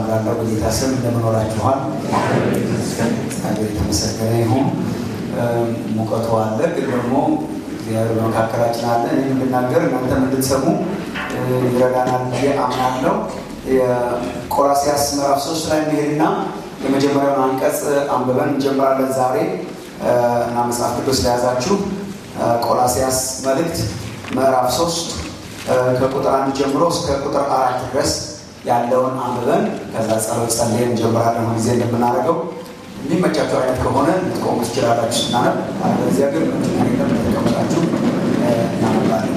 ላለው በጌታ ስም እንደምኖራችኋል እግዚአብሔር የተመሰገነ ይሁን። ሙቀቱ አለ፣ ግን ደግሞ እግዚአብሔር በመካከላችን አለ። እኔ እንድናገር እናንተም እንድትሰሙ ይረዳናል ብዬ አምናለሁ። የቆላስያስ ምዕራፍ ሶስት ላይ እንሄድና የመጀመሪያውን አንቀጽ አንብበን እንጀምራለን ዛሬ እና መጽሐፍ ቅዱስ ለያዛችሁ ቆላስያስ መልእክት ምዕራፍ ሶስት ከቁጥር አንድ ጀምሮ እስከ ቁጥር አራት ድረስ ያለውን አንብበን ከዛ ጸሎት ጸልየን እንጀምራለን። ሁ ጊዜ እንደምናደርገው የሚመቻቸው አይነት ከሆነ ልትቆሙ ትችላላችሁ ስናነብ፣ አለበለዚያ ግን ምንም ተቀመጣችሁ እናነባለን።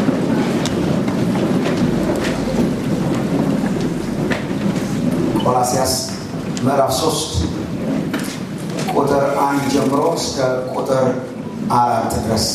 ቆላስያስ ምዕራፍ ሶስት ቁጥር አንድ ጀምሮ እስከ ቁጥር አራት ድረስ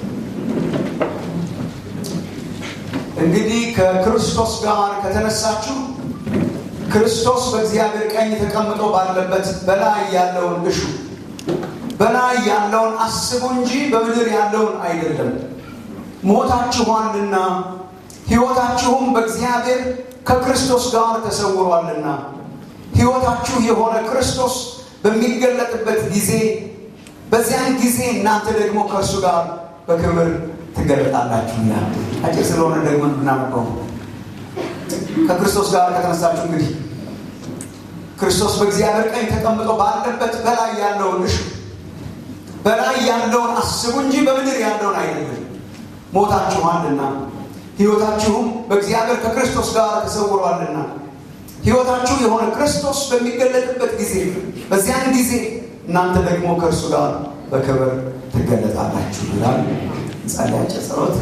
እንግዲህ ከክርስቶስ ጋር ከተነሳችሁ ክርስቶስ በእግዚአብሔር ቀኝ ተቀምጦ ባለበት በላይ ያለውን እሹ፣ በላይ ያለውን አስቡ እንጂ በምድር ያለውን አይደለም። ሞታችኋልና ሕይወታችሁም በእግዚአብሔር ከክርስቶስ ጋር ተሰውሯልና ሕይወታችሁ የሆነ ክርስቶስ በሚገለጥበት ጊዜ በዚያን ጊዜ እናንተ ደግሞ ከእርሱ ጋር በክብር ትገለጣላችሁና። አጭር ስለሆነ ደግሞ ብናነበው ከክርስቶስ ጋር ከተነሳችሁ እንግዲህ ክርስቶስ በእግዚአብሔር ቀኝ ተቀምጦ ባለበት በላይ ያለውን እሹ፣ በላይ ያለውን አስቡ እንጂ በምድር ያለውን አይደለም። ሞታችኋልና ሕይወታችሁም በእግዚአብሔር ከክርስቶስ ጋር ተሰውሯልና ሕይወታችሁ የሆነ ክርስቶስ በሚገለጥበት ጊዜ በዚያን ጊዜ እናንተ ደግሞ ከእርሱ ጋር በክብር ትገለጣላችሁ ይላል። ጸልያቸው ጸሎት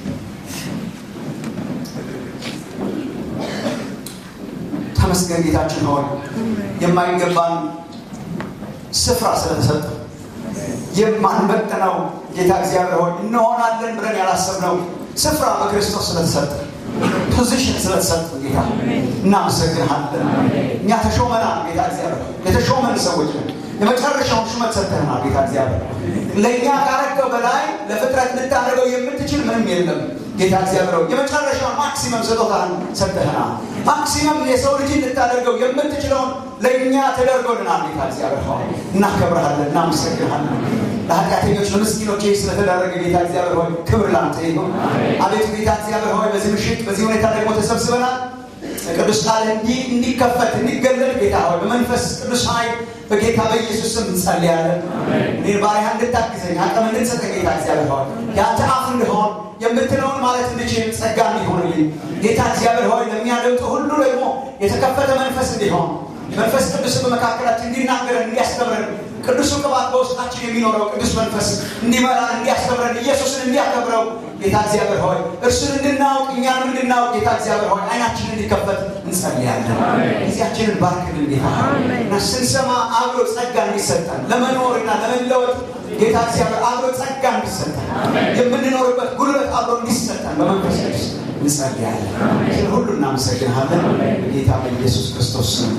ተመስገን ጌታችን ሆይ የማይገባን ስፍራ ስለተሰጠ የማንበጥነው ጌታ እግዚአብሔር ሆይ እንሆናለን ብለን ያላሰብነው ስፍራ በክርስቶስ ስለተሰጠ ፖዚሽን ስለተሰጠ ጌታ እናመሰግንሃለን። እኛ ተሾመናል ጌታ እግዚአብሔር የተሾመን ሰዎች ነን። የመጨረሻውን ሹመት ሰጥተህናል ጌታ እግዚአብሔር። ለእኛ ካረገው በላይ ለፍጥረት ልታደርገው የምትችል ምንም የለም ጌታ እግዚአብሔር ሆይ የመጨረሻውን ማክሲመም ስጦታህን ሰጥተህናል። ማክሲመም የሰው ልጅ ልታደርገው የምትችለውን ለእኛ ተደርጎልናል ጌታ እግዚአብሔር ሆይ እናከብረሃለን፣ እናመሰግንሃለን። ለኃጢአተኞች ለምስኪኖች ስለተደረገ ጌታ እግዚአብሔር ሆይ ክብር ላንተ ይሁን። አቤቱ ጌታ እግዚአብሔር ሆይ በዚህ ምሽት በዚህ ሁኔታ ደግሞ ተሰብስበናል። ቅዱስ ቃል እንዲከፈት እንዲገለጥ ጌታ ሆይ በመንፈስ ቅዱስ ኃይል በጌታ በኢየሱስ ስም እንጸልያለን። እኔ ባሪያ እንድታግዘኝ አቅም እንድትሰጠኝ ጌታ እግዚአብሔር ሆይ የአንተ አፍ እንድሆን የምትለውን ማለት እንድችል ጸጋ እንዲሆንልኝ ጌታ እግዚአብሔር ሆይ ለሚያደምጡ ሁሉ ደግሞ የተከፈተ መንፈስ እንዲሆን መንፈስ ቅዱስ በመካከላችን እንዲናገረን እንዲያስተምረን ቅዱሱ ቅባት በውስጣችን የሚኖረው ቅዱስ መንፈስ እንዲመራን እንዲያስተምረን ኢየሱስን እንዲያከብረው ጌታ እግዚአብሔር ሆይ እርሱን እንድናውቅ እኛንም እንድናውቅ ጌታ እግዚአብሔር ሆይ አይናችንን እንዲከፈት እንጸልያለን። ጊዜያችንን ባርክልን ጌታ እና ስንሰማ አብሮ ጸጋ እንዲሰጠን ለመኖርና ለመለወጥ ጌታ እግዚአብሔር አብሮ ጸጋ እንዲሰጠን የምንኖርበት ጉልበት አብሮ እንዲሰጠን በመንፈስ ቅዱስ እንጸልያለን። ስለ ሁሉ እናመሰግንሃለን ጌታ በኢየሱስ ክርስቶስ ስም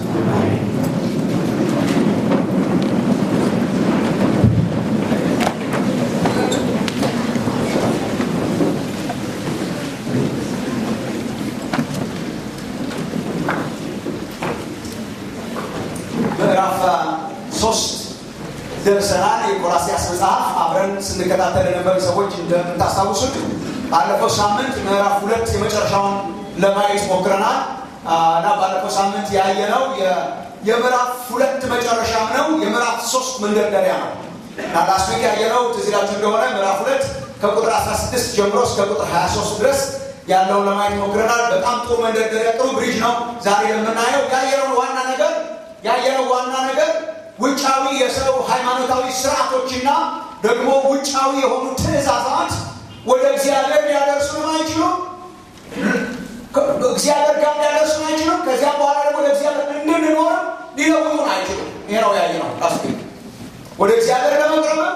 ምዕራፍ ሶስት ደርሰናል። የቆላስያስ መጽሐፍ አብረን ስንከታተል የነበሩ ሰዎች እንደምታስታውሱት ባለፈው ሳምንት ምዕራፍ ሁለት የመጨረሻውን ለማየት ሞክረናል እና ባለፈው ሳምንት ያየነው የምዕራፍ ሁለት መጨረሻም ነው፣ የምዕራፍ ሶስት መንደርደሪያ ነው እና ላስት ዊክ ያየነው ትዝ ይላችሁ እንደሆነ ምዕራፍ ሁለት ከቁጥር 16 ጀምሮ እስከ ቁጥር 23 ድረስ ያለውን ለማየት ሞክረናል። በጣም ጥሩ መንደርደሪያ፣ ጥሩ ብሪጅ ነው። ዛሬ የምናየው ያየነውን ዋና ነገር ያየነው ዋና ነገር ውጫዊ የሰው ሃይማኖታዊ ስርዓቶችና ደግሞ ውጫዊ የሆኑ ትእዛዛት ወደ እግዚአብሔር ሊያደርሱን አይችሉም። እግዚአብሔር ጋር ሊያደርሱን አይችሉም። ከዚያም በኋላ ደግሞ ወደ እግዚአብሔር እንድንኖር ሊለውጡን አይችሉም። ይሄ ነው ያየነው። ራስ ወደ እግዚአብሔር ለመቅረብም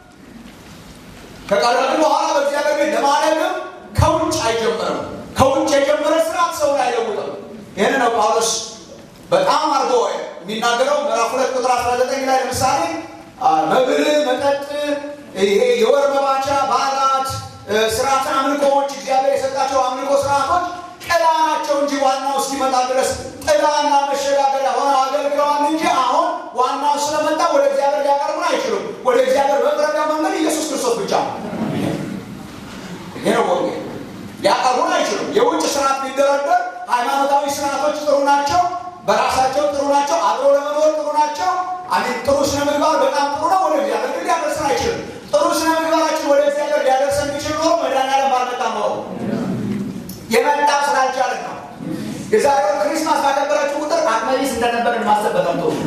ከቀረብን በኋላ በእግዚአብሔር ቤት ለማለግም ከውጭ አይጀምርም። ከውጭ የጀመረ ስርዓት ሰውን አይለውጥም። ይህን ነው ጳውሎስ በጣም አድርጎ የሚናገረው ምዕራፍ ሁለት ቁጥር 19 ላይ ለምሳሌ መብል፣ መጠጥ፣ ይሄ የወር መባቻ በዓላት፣ ስርዓተ አምልኮዎች እግዚአብሔር የሰጣቸው አምልኮ ስርዓቶች ጥላ ናቸው ናቸው እንጂ ዋናው እስኪመጣ ድረስ ጥላና መሸጋገሪያ ሆነው አገልግለዋል እንጂ አሁን ዋናው ስለመጣ ወደ እግዚአብሔር ሊያቀርቡን አይችሉም። ወደ እግዚአብሔር መቅረቢያ መንገድ ኢየሱስ ክርስቶስ ብቻ ነው። ይሄ ነው ወንጌል። ሊያቀርቡን አይችሉም። የውጭ ስርዓት ቢደረደር ሃይማኖታዊ ስርዓቶች ጥሩ ናቸው፣ በራሳቸው ጥሩ ናቸው፣ አብሮ ለመኖር ጥሩ ናቸው። አሜን። ጥሩ ስነ ምግባር በጣም ጥሩ ነው። ወደ እግዚአብሔር ግን ሊያደርሰን አይችልም። ጥሩ ስነ ምግባራችን ወደ እግዚአብሔር ሊያደርሰን ቢችል ኖሮ መድኃኒዓለም ባልመጣ ኖሮ የመጣ ስላልቻለን ነው። የዛሬውን ክሪስማስ ባከበራችሁ ቁጥር አቅመቢስ እንደነበርን ማሰብ በጣም ጥሩ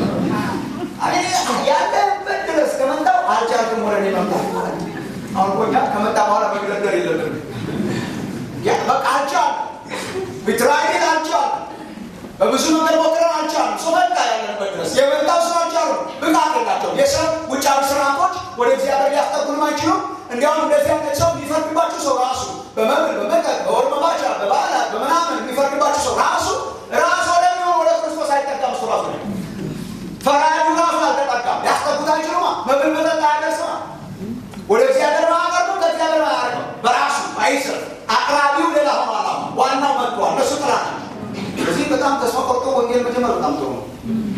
ያለበት ድረስ ከመጣው አልቻልክም ወደ እኔ መምጣት ማለት ነው። አሁን እኮ እኛ ከመጣ በኋላ መግለደር የለብንም። በቃ አልቻል ቢትራይን አልቻል በብዙ ነገር ሞክረን አልቻልም። ሰው በቃ ያለንበት ድረስ የመጣው ስራ አልቻሉ ብቃት የላቸው የሰው ውጫዊ ስርዓቶች ወደ እግዚአብሔር ሊያስጠጉንም አይችሉም። እንዲያውም እንደዚህ አይነት ሰው የሚፈርድባችሁ ሰው ራሱ በመብል በመጠጥ በወር መባቻ በበዓላት በምናምን የሚፈርድባችሁ ሰው ራሱ ራሱ ወደሚሆን ወደ ክርስቶስ አይጠጋም። እሱ ራሱ ነው ፈራጁ ራሱ አልተጠጋም። ሊያስጠጉት አይችሉማ። መብል መጠጥ አያደርስማ። ወደ እግዚአብሔር ማቀርቡ ከእግዚአብሔር ማያደርገው በራሱ አይስር አቅራቢው ሌላ ሆኗል። ዋናው መጥቷል። እነሱ ጥላ ናቸው። እዚህ በጣም ተስፋ ቆርጦ ወንጌል መጀመር በጣም ጥሩ ነው።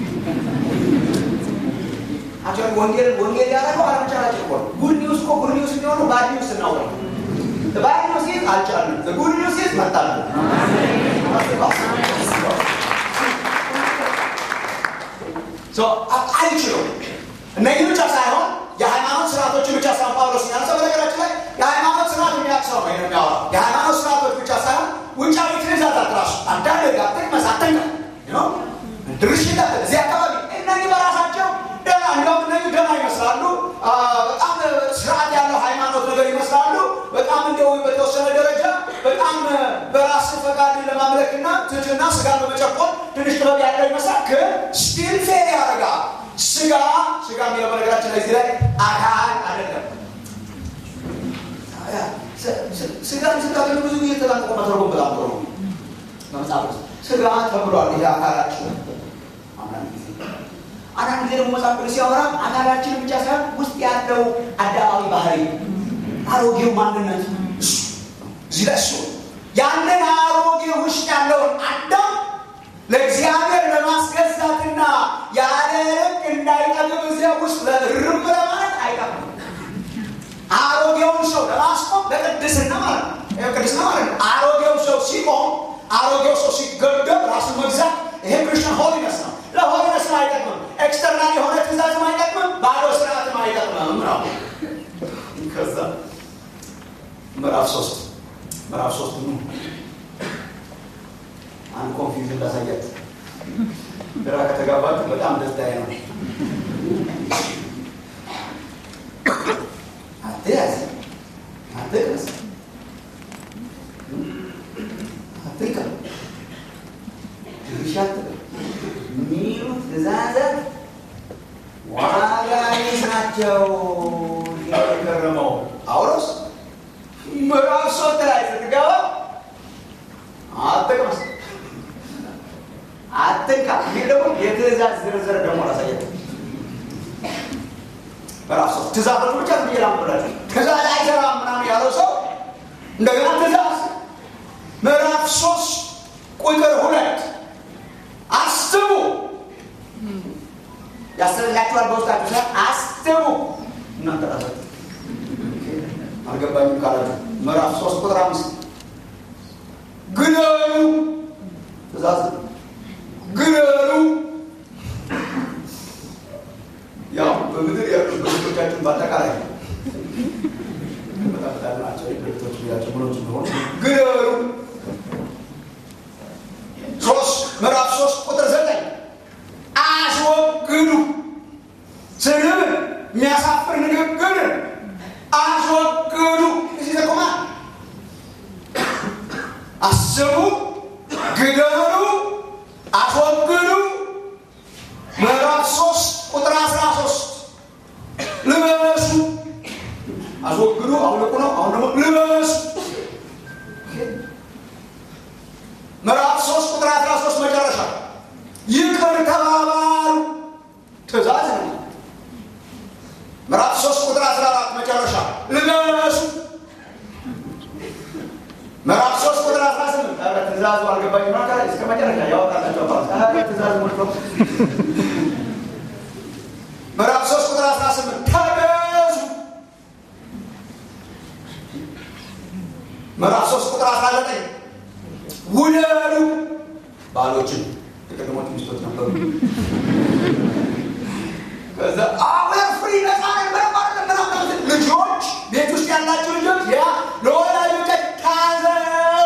አክቹዋሊ ወንጌል ወንጌል ያደረገው አለመቻላችን እኮ ነው። ጉድ ኒውስ እኮ ጉድ ኒውስ የሚሆነው ባድ ኒውስ ስናውቅ ባድ ኒውስ ይዝ አልቻልንም። ጉድ ኒውስ ይዝ መጣለን። አይችሉም። እነዚህ ብቻ ሳይሆን የሃይማኖት ስርዓቶችን ብቻ ሳይሆን ጳውሎስ ያነሳው በነገራችን ላይ የሃይማኖት ስርዓት የሚያቅሰው ነው የሚያወራ የሃይማኖት ስርዓቶች ብቻ ሳይሆን ውጫዊ ትእዛዛት ራሱ አንዳንድ ጋር ጥቅመስ አተኛ ድርሽ እዚህ አካባቢ እነዚህ በራሳቸው ደህና እንዲሁም እነዚህ ደህና ይመስላሉ። በጣም ስርዓት ያለው ሃይማኖት ነገር ይመስላሉ። በጣም እንደው በተወሰነ ደረጃ በጣም በራስ ፈቃድ ለማምለክና ትህትና ስጋ በመጨቆን ትንሽ ጥበብ ያለው ይመስላል። ግን ስቲል ፌር ያደርጋል። ስጋ ስጋ የሚለው በነገራችን ላይ እዚህ ላይ አካል አይደለም። ስጋን ስታገኙ ብዙ ጊዜ ተጠንቅቆ መተርጎም በጣም ጥሩ ነው። በመጽሐፍ ውስጥ ስጋ ተብሏል። ይሄ አካላችን አንዳንድ ጊዜ ደግሞ መጽሐፍ ቅዱስ ሲያወራ አካላችን ብቻ ሳይሆን ውስጥ ያለው አዳማዊ ባህሪ አሮጌው ማንነት እዚህ ላይ እሱ ያንን አሮጌ ውስጥ ያለውን አዳም ለእግዚአብሔር ለማስገዛትና ያለ ልክ እንዳይጠግብ እዚያ ውስጥ ለርም ለማለት አይጠቅም። አሮጌውን ሰው ለማስቆም ለቅድስና ማለት ነው። ቅድስና ማለት ነው። አሮጌው ሰው ሲቆም፣ አሮጌው ሰው ሲገደብ ራሱን መግዛት ይሄ ክርስቲያን ሆሊነስ ነው። ለሆሊነስ አይጠቅምም። ኤክስተርናል የሆነ ትእዛዝም አይጠቅምም። ባዶ ስርዓትም አይጠቅምም ነው። ከዛ ምዕራፍ ሶስት ምዕራፍ ሶስት ነው። አንድ ኮንፊውዥን ላሳያችሁ። ግራ ከተጋባችሁ በጣም ደስታዬ ነው። አትያዝ፣ አትቅመስ፣ አትልቀም፣ ድርሻ አትበል የሚሉ ትእዛዛት ዋጋ ቢስ ናቸው። የከረመው ጳውሎስ ምዕራፍ ሶስት ላይ ስትገባ አትቅመስ፣ አትንካ የሚል ደግሞ የትእዛዝ ዝርዝር ደግሞ ላሳያችሁ። በራሱ ትእዛዞች ብቻ ብዬ ላምብላችሁ። ትእዛዝ አይሰራም ምናምን ያለው ሰው እንደገና ትእዛዝ ምዕራፍ ሶስት ቁጥር ሁለት አስቡ ያስፈልጋችኋል። በውስጣችሁ ሰ አስቡ እናንተ ራሳችሁ አልገባኝም ካላችሁ ምዕራፍ ሶስት ቁጥር አምስት ግደሉ ትእዛዝ ግደሉ ያው በምድር ያሉ ድርጅቶቻችን በአጠቃላይ ናቸው ድርጅቶች ያቸው ምኖች እንደሆኑ ግደሉ ሶስት ምዕራፍ ሶስት ቁጥር ዘጠኝ አስወግዱ ስድብን የሚያሳፍር ንግግርን አስወግዱ እዚህ ተቆማ አስቡ ግደሉ አስወግዱ ምዕራፍ ሶስት ቁጥር አስራ ሶስት ልበሱ አስወግዱ አውልቁ ነው አሁን ደግሞ ልበሱ ምዕራፍ ሶስት ቁጥር አስራ ሶስት መጨረሻ ይቅር ተባባሉ ትእዛዝ ነው ምዕራፍ ሶስት ቁጥር አስራ አራት መጨረሻ ልበሱ ምዕራፍ ሶስት ቁጥር አስራ ስምንት ትእዛዙ አልገባኝ ሆና እስከ መጨረሻ ያወጣላቸው ትእዛዝ ሞልቶ ምዕራፍ ሶስት ቁጥር አስራ ስምንት ተገዙ ምዕራፍ ሶስት ቁጥር አስራ ዘጠኝ ውደዱ ባሎችን የቀድሞች ሚስቶች ነበሩ ከዛ አሁን ፍሪ ነፃ ልጆች ቤት ውስጥ ያላቸው ልጆች ያ ለወላጆች ታዘዙ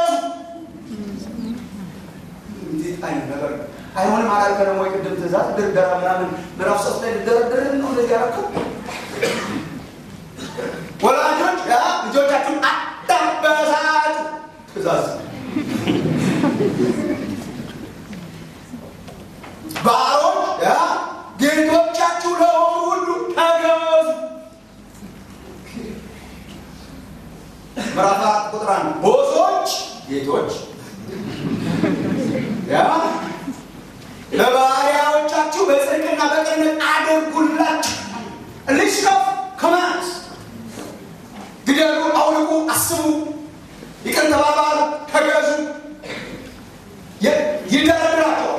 እንዴት አይነት ነገር አይሆንም አላልከ ደግሞ የቅድም ትእዛዝ ድርደራ ምናምን ምዕራፍ ሶስት ላይ ልደረድር ነው እንደዚህ ያረከው ወላጆች ያ ልጆቻችሁን አታበሳጩ ትእዛዝ ባሮች ያ ጌቶቻችሁ ለሆኑ ሁሉ ተገዙ ምዕራፍ አራት ቁጥር አንድ ቦሶች ጌቶች ያ ለባሪያዎቻችሁ በጽድቅና በቅንነት አድርጉላችሁ ሊስት ኦፍ ኮማንድስ ግደሉ፣ አውልቁ፣ አስቡ፣ ይቅር ተባባሉ፣ ተገዙ ይደረድራቸዋል።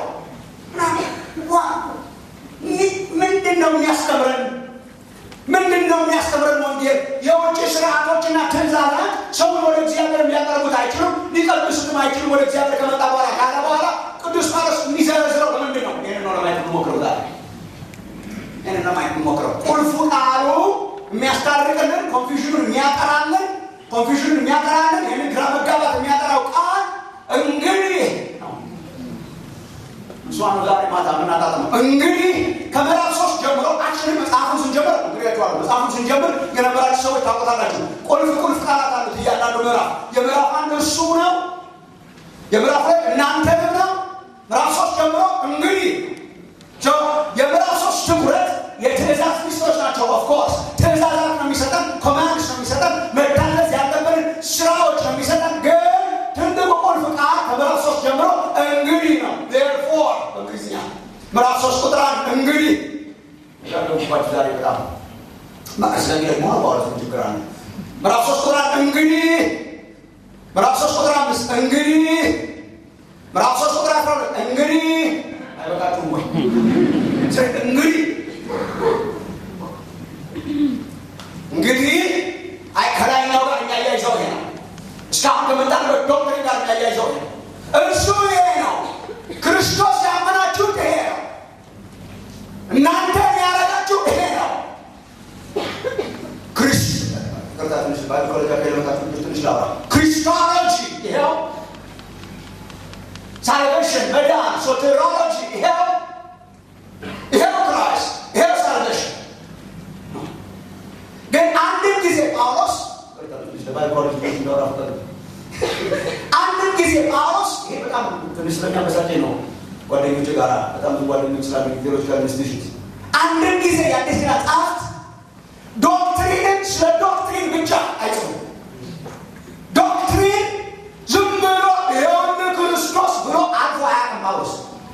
ምንድን ነው የሚያስተምረን? ምንድን ነው የሚያስተምረን ወንጌል? የውጭ ስርዓቶችና ትእዛዛት ሰውን ወደ እግዚአብሔር ሊያቀርቡት አይችሉም፣ ሊቀድሱትም አይችሉም። ወደ እግዚአብሔር ከመጣ በኋላ ካለ በኋላ ቅዱስ ጳውሎስ የሚዘረዝረው ለምንድን ነው? ይህን ነው ለማየት የምሞክረው ዛሬ። ይህን ነው ለማየት የምሞክረው። ቁልፉ ቃሉ የሚያስታርቅልን፣ ኮንፊውዥኑን የሚያጠራልን፣ ኮንፊውዥኑን የሚያጠራልን፣ ይህንን ግራ መጋባት የሚያጠራው ቃል እንግዲህ እሷ ነው ዛሬ ማታ የምናጣጥመው። እንግዲህ ከምዕራፍ ሶስት ጀምሮ አክሽን መጽሐፉን ስንጀምር እንግዲያቸዋለሁ መጽሐፉን ስንጀምር የነበራችሁ ሰዎች ታውቁታላችሁ። ቁልፍ ቁልፍ ቃላት አሉት እያንዳንዱ ምዕራፍ። የምዕራፍ አንድ እሱ ነው። የምዕራፍ ላይ እናንተንም ነው። ምዕራፍ ሶስት ጀምሮ እንግዲህ የምዕራፍ ሶስት ትኩረት የትእዛዝ ሚስቶች ናቸው። ኦፍኮርስ ትእዛዛት ነው የሚሰጠን፣ ኮማንድስ ነው የሚሰጠን፣ መታዘዝ ያለብንን ስራዎች ነው የሚሰጠን ግን ትልቁ ቁልፍ ቃል ከምዕራፍ ሶስት ጀምሮ እንግዲህ ነው። ዜርፎር በእንግሊዝኛ ምዕራፍ ሶስት ቁጥር አንድ እንግዲህ ያለባችሁ ዛሬ በጣም ስለዚህ ደግሞ በኋላ ችግር አለ። ምዕራፍ ሶስት ቁጥር አንድ እንግዲህ ምዕራፍ ሶስት ቁጥር አምስት እንግዲህ ምዕራፍ ሶስት ቁጥር አስራ ሁለት እንግዲህ አይበቃችሁም ወይ? እንግዲህ እንግዲህ አይ ከላይኛው ጋር የሚያያይዘው ይሄ ነው። እስካሁን ከመጣንበት ዶክትሪን ጋር የሚያያይዘው ይሄ ነው። እርሱ ይሄ ነው። ክርስቶስ ያመናችሁት ይሄ ነው። እናንተ ያደረጋችሁ ይሄ ነው። ክርስቶሎጂ ይኸው፣ ሳልቬሽን መዳን፣ ሶቴሮሎጂ ይኸው፣ ይኸው ክራይስት ይኸው ሳልቬሽን ግን አንድም ጊዜ ጳውሎስ አንድም ጊዜ ጳውሎስ ይሄ በጣም ትንሽ ስለሚያመሳጨኝ ነው። ጓደኞች ጋር በጣም ብዙ ጓደኞች ስላሉ ሌሎች ጋር ኢንስቲቱሽን አንድም ጊዜ የአዲስ ኪዳን ጸሐፍት ዶክትሪንን ስለ ዶክትሪን ብቻ አይጽፉም። ዶክትሪን ዝም ብሎ ይኸውን ክርስቶስ ብሎ አልፎ አያውቅም ጳውሎስ።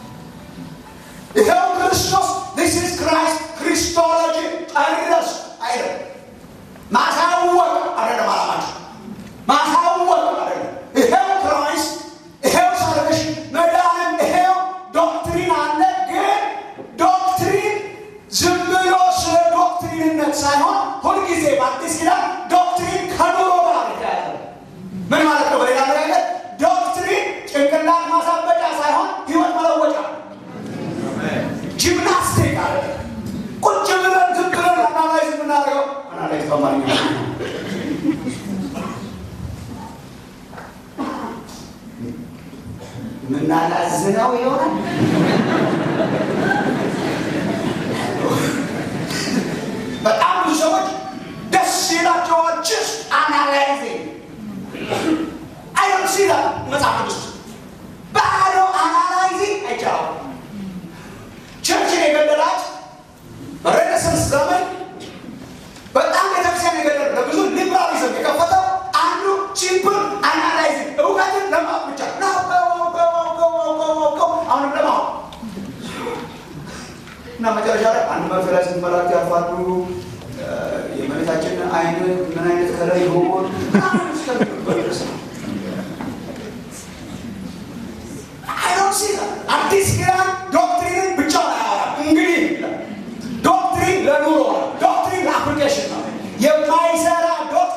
ይኸው ክርስቶስ ዲስ ኢዝ ክራይስት ክሪስቶሎጂ ጨረስ አይደለም። ማሳወቅ አይደለም አላማቸው፣ ማሳወቅ አይደለም። ይሄው ክራይስት፣ ይሄው ሳልቬሽን፣ መዳንም ይሄው ዶክትሪን አለ። ግን ዶክትሪን ዝም ብሎ ስለ ዶክትሪንነት ሳይሆን ሁልጊዜ በአዲስ ኪዳን ዶክትሪን ከኑሮ ጋር የተያያዘ ምን ማለት ነው? በሌላ አነጋገር ዶክትሪን ጭንቅላት ማሳበጫ ሳይሆን ህይወት መለወጫ ጂምናስቲክ አለ። ቁጭ ብለን ዝም ብለን አናላይዝ የምናደርገው አናላይዝ በአማርኛ ምናላዝነው ይሆናል። በጣም ብዙ ሰዎች ደስ ይላቸዋል። ጅስት አናላይዚንግ አይ ዶንት ሲ ዛት መጽሐፍ ቅዱስ ባዶ አናላይዚንግ አይቻልም። ቸርችን የገደላት በሬኔሳንስ ዘመን በጣም ቤተክርስቲያን የገደለ ለብዙ ሊብራሊዝም የከፈተው አንዱ ሲምፕል አናላይዚንግ እውቀትን ለማወቅ ብቻ ነው። አሁንም ለማወቅ እና መጨረሻ ላይ አንድ መርፌ ላይ ስንት መላእክት ያርፋሉ፣ የእመቤታችን አይን ምን አይነት ከለር ይሆን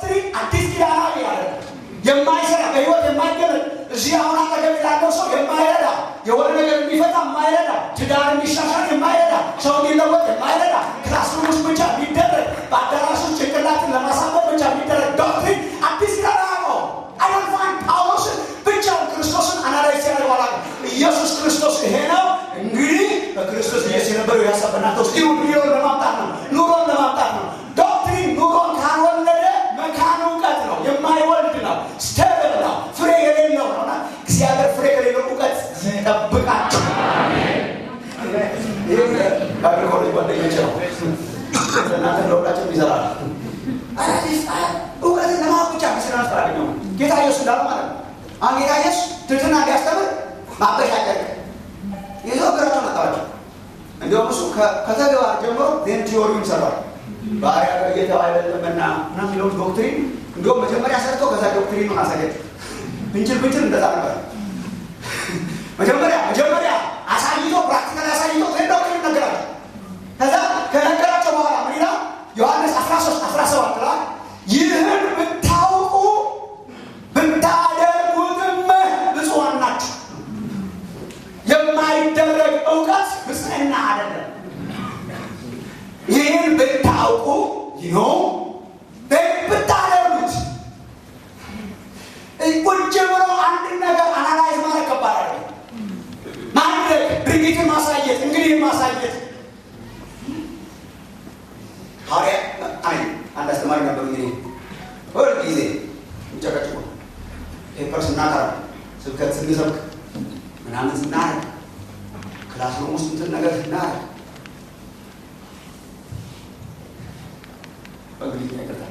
ዶክትሪን አዲስ ኪዳናዊ ያለ የማይሰራ በህይወት የማይገለጥ እዚህ አሁን አጠገብ ላለው ሰው የማይረዳ የሆነ ነገር እንዲፈታ የማይረዳ ትዳር እንዲሻሻል የማይረዳ ሰው እንዲለወጥ የማይረዳ ክላስሩም ውስጥ ብቻ የሚደረግ በአዳራሽ ውስጥ ጭንቅላትን ለማሳመር ብቻ የሚደረግ ዶክትሪን አዲስ ኪዳናዊ ነው። አይደልፋን ጳውሎስን ብቻውን ክርስቶስን አናላይዝ ሲያደርግ በኋላ ኢየሱስ ክርስቶስ ይሄ ነው እንግዲህ በክርስቶስ ኢየሱስ የነበረው ያሰበናት ውስጥ ይሁን ኑሮን ለማምጣት ነው ኑሮን ለማምጣት ነው ዶክትሪን ኑሮን ካልወለደ መካን እውቀት ነው የማይወልድ ነው ስተብል ነው ፍሬ የሌለው ነው እና እግዚአብሔር ፍሬ የሌለው እውቀት ይጠብቃቸው ይህ ባይብል ኮሌጅ ጓደኞች ነው እናንተ ለሁላቸው ይዘራል እውቀትን ለማወቅ ብቻ ምስና ስላገኘው ጌታ ኢየሱስ እንዳለ ማለት ነው አሁን ጌታ ኢየሱስ ትትና ሊያስተምር ማበሻጨቅ ይዞ እግራቸው መጣዋቸው እንዲሁም እሱ ከተግባር ጀምሮ ዜን ቲዮሪውን ሰሯል ባህሪያ ጌታው አይደለምና እና የሚለውን ዶክትሪን እንዲሁም መጀመሪያ ሰርቶ ከዛ ዶክትሪኑን አሳገጥ ብንችል ብንችል እንደዛ ነበር መጀመሪያ መጀመሪያ አሳይቶ ፕራክቲካል አሳይቶ ዜን ዶክትሪን ነገራቸው ከዛ ከነገራቸው በኋላ ምን ይላል ዮሐንስ 13 17 ላይ ይህን ብታውቁ ብታደርጉትም ብፁዓን ናችሁ የማይደረግ እውቀት ብፅዕና አይደለም ይህን ብታውቁ ይኖ ብታደርጉት ቁጭ ብሎ አንድን ነገር አናላይዝ ማድረግ ከባድ አለ ማድረግ ድርጊትን ማሳየት እንግዲህ ማሳየት ሐዋርያ አይ አንድ አስተማሪ ነበር እንግዲህ ሁል ጊዜ እንጨቀጭቆ ፔፐር ስናቀራ ስብከት ስንሰብክ ምናምን ስናረግ ክላስሩም ውስጥ እንትን ነገር ስናረግ በእንግሊዝኛ ይቀርታል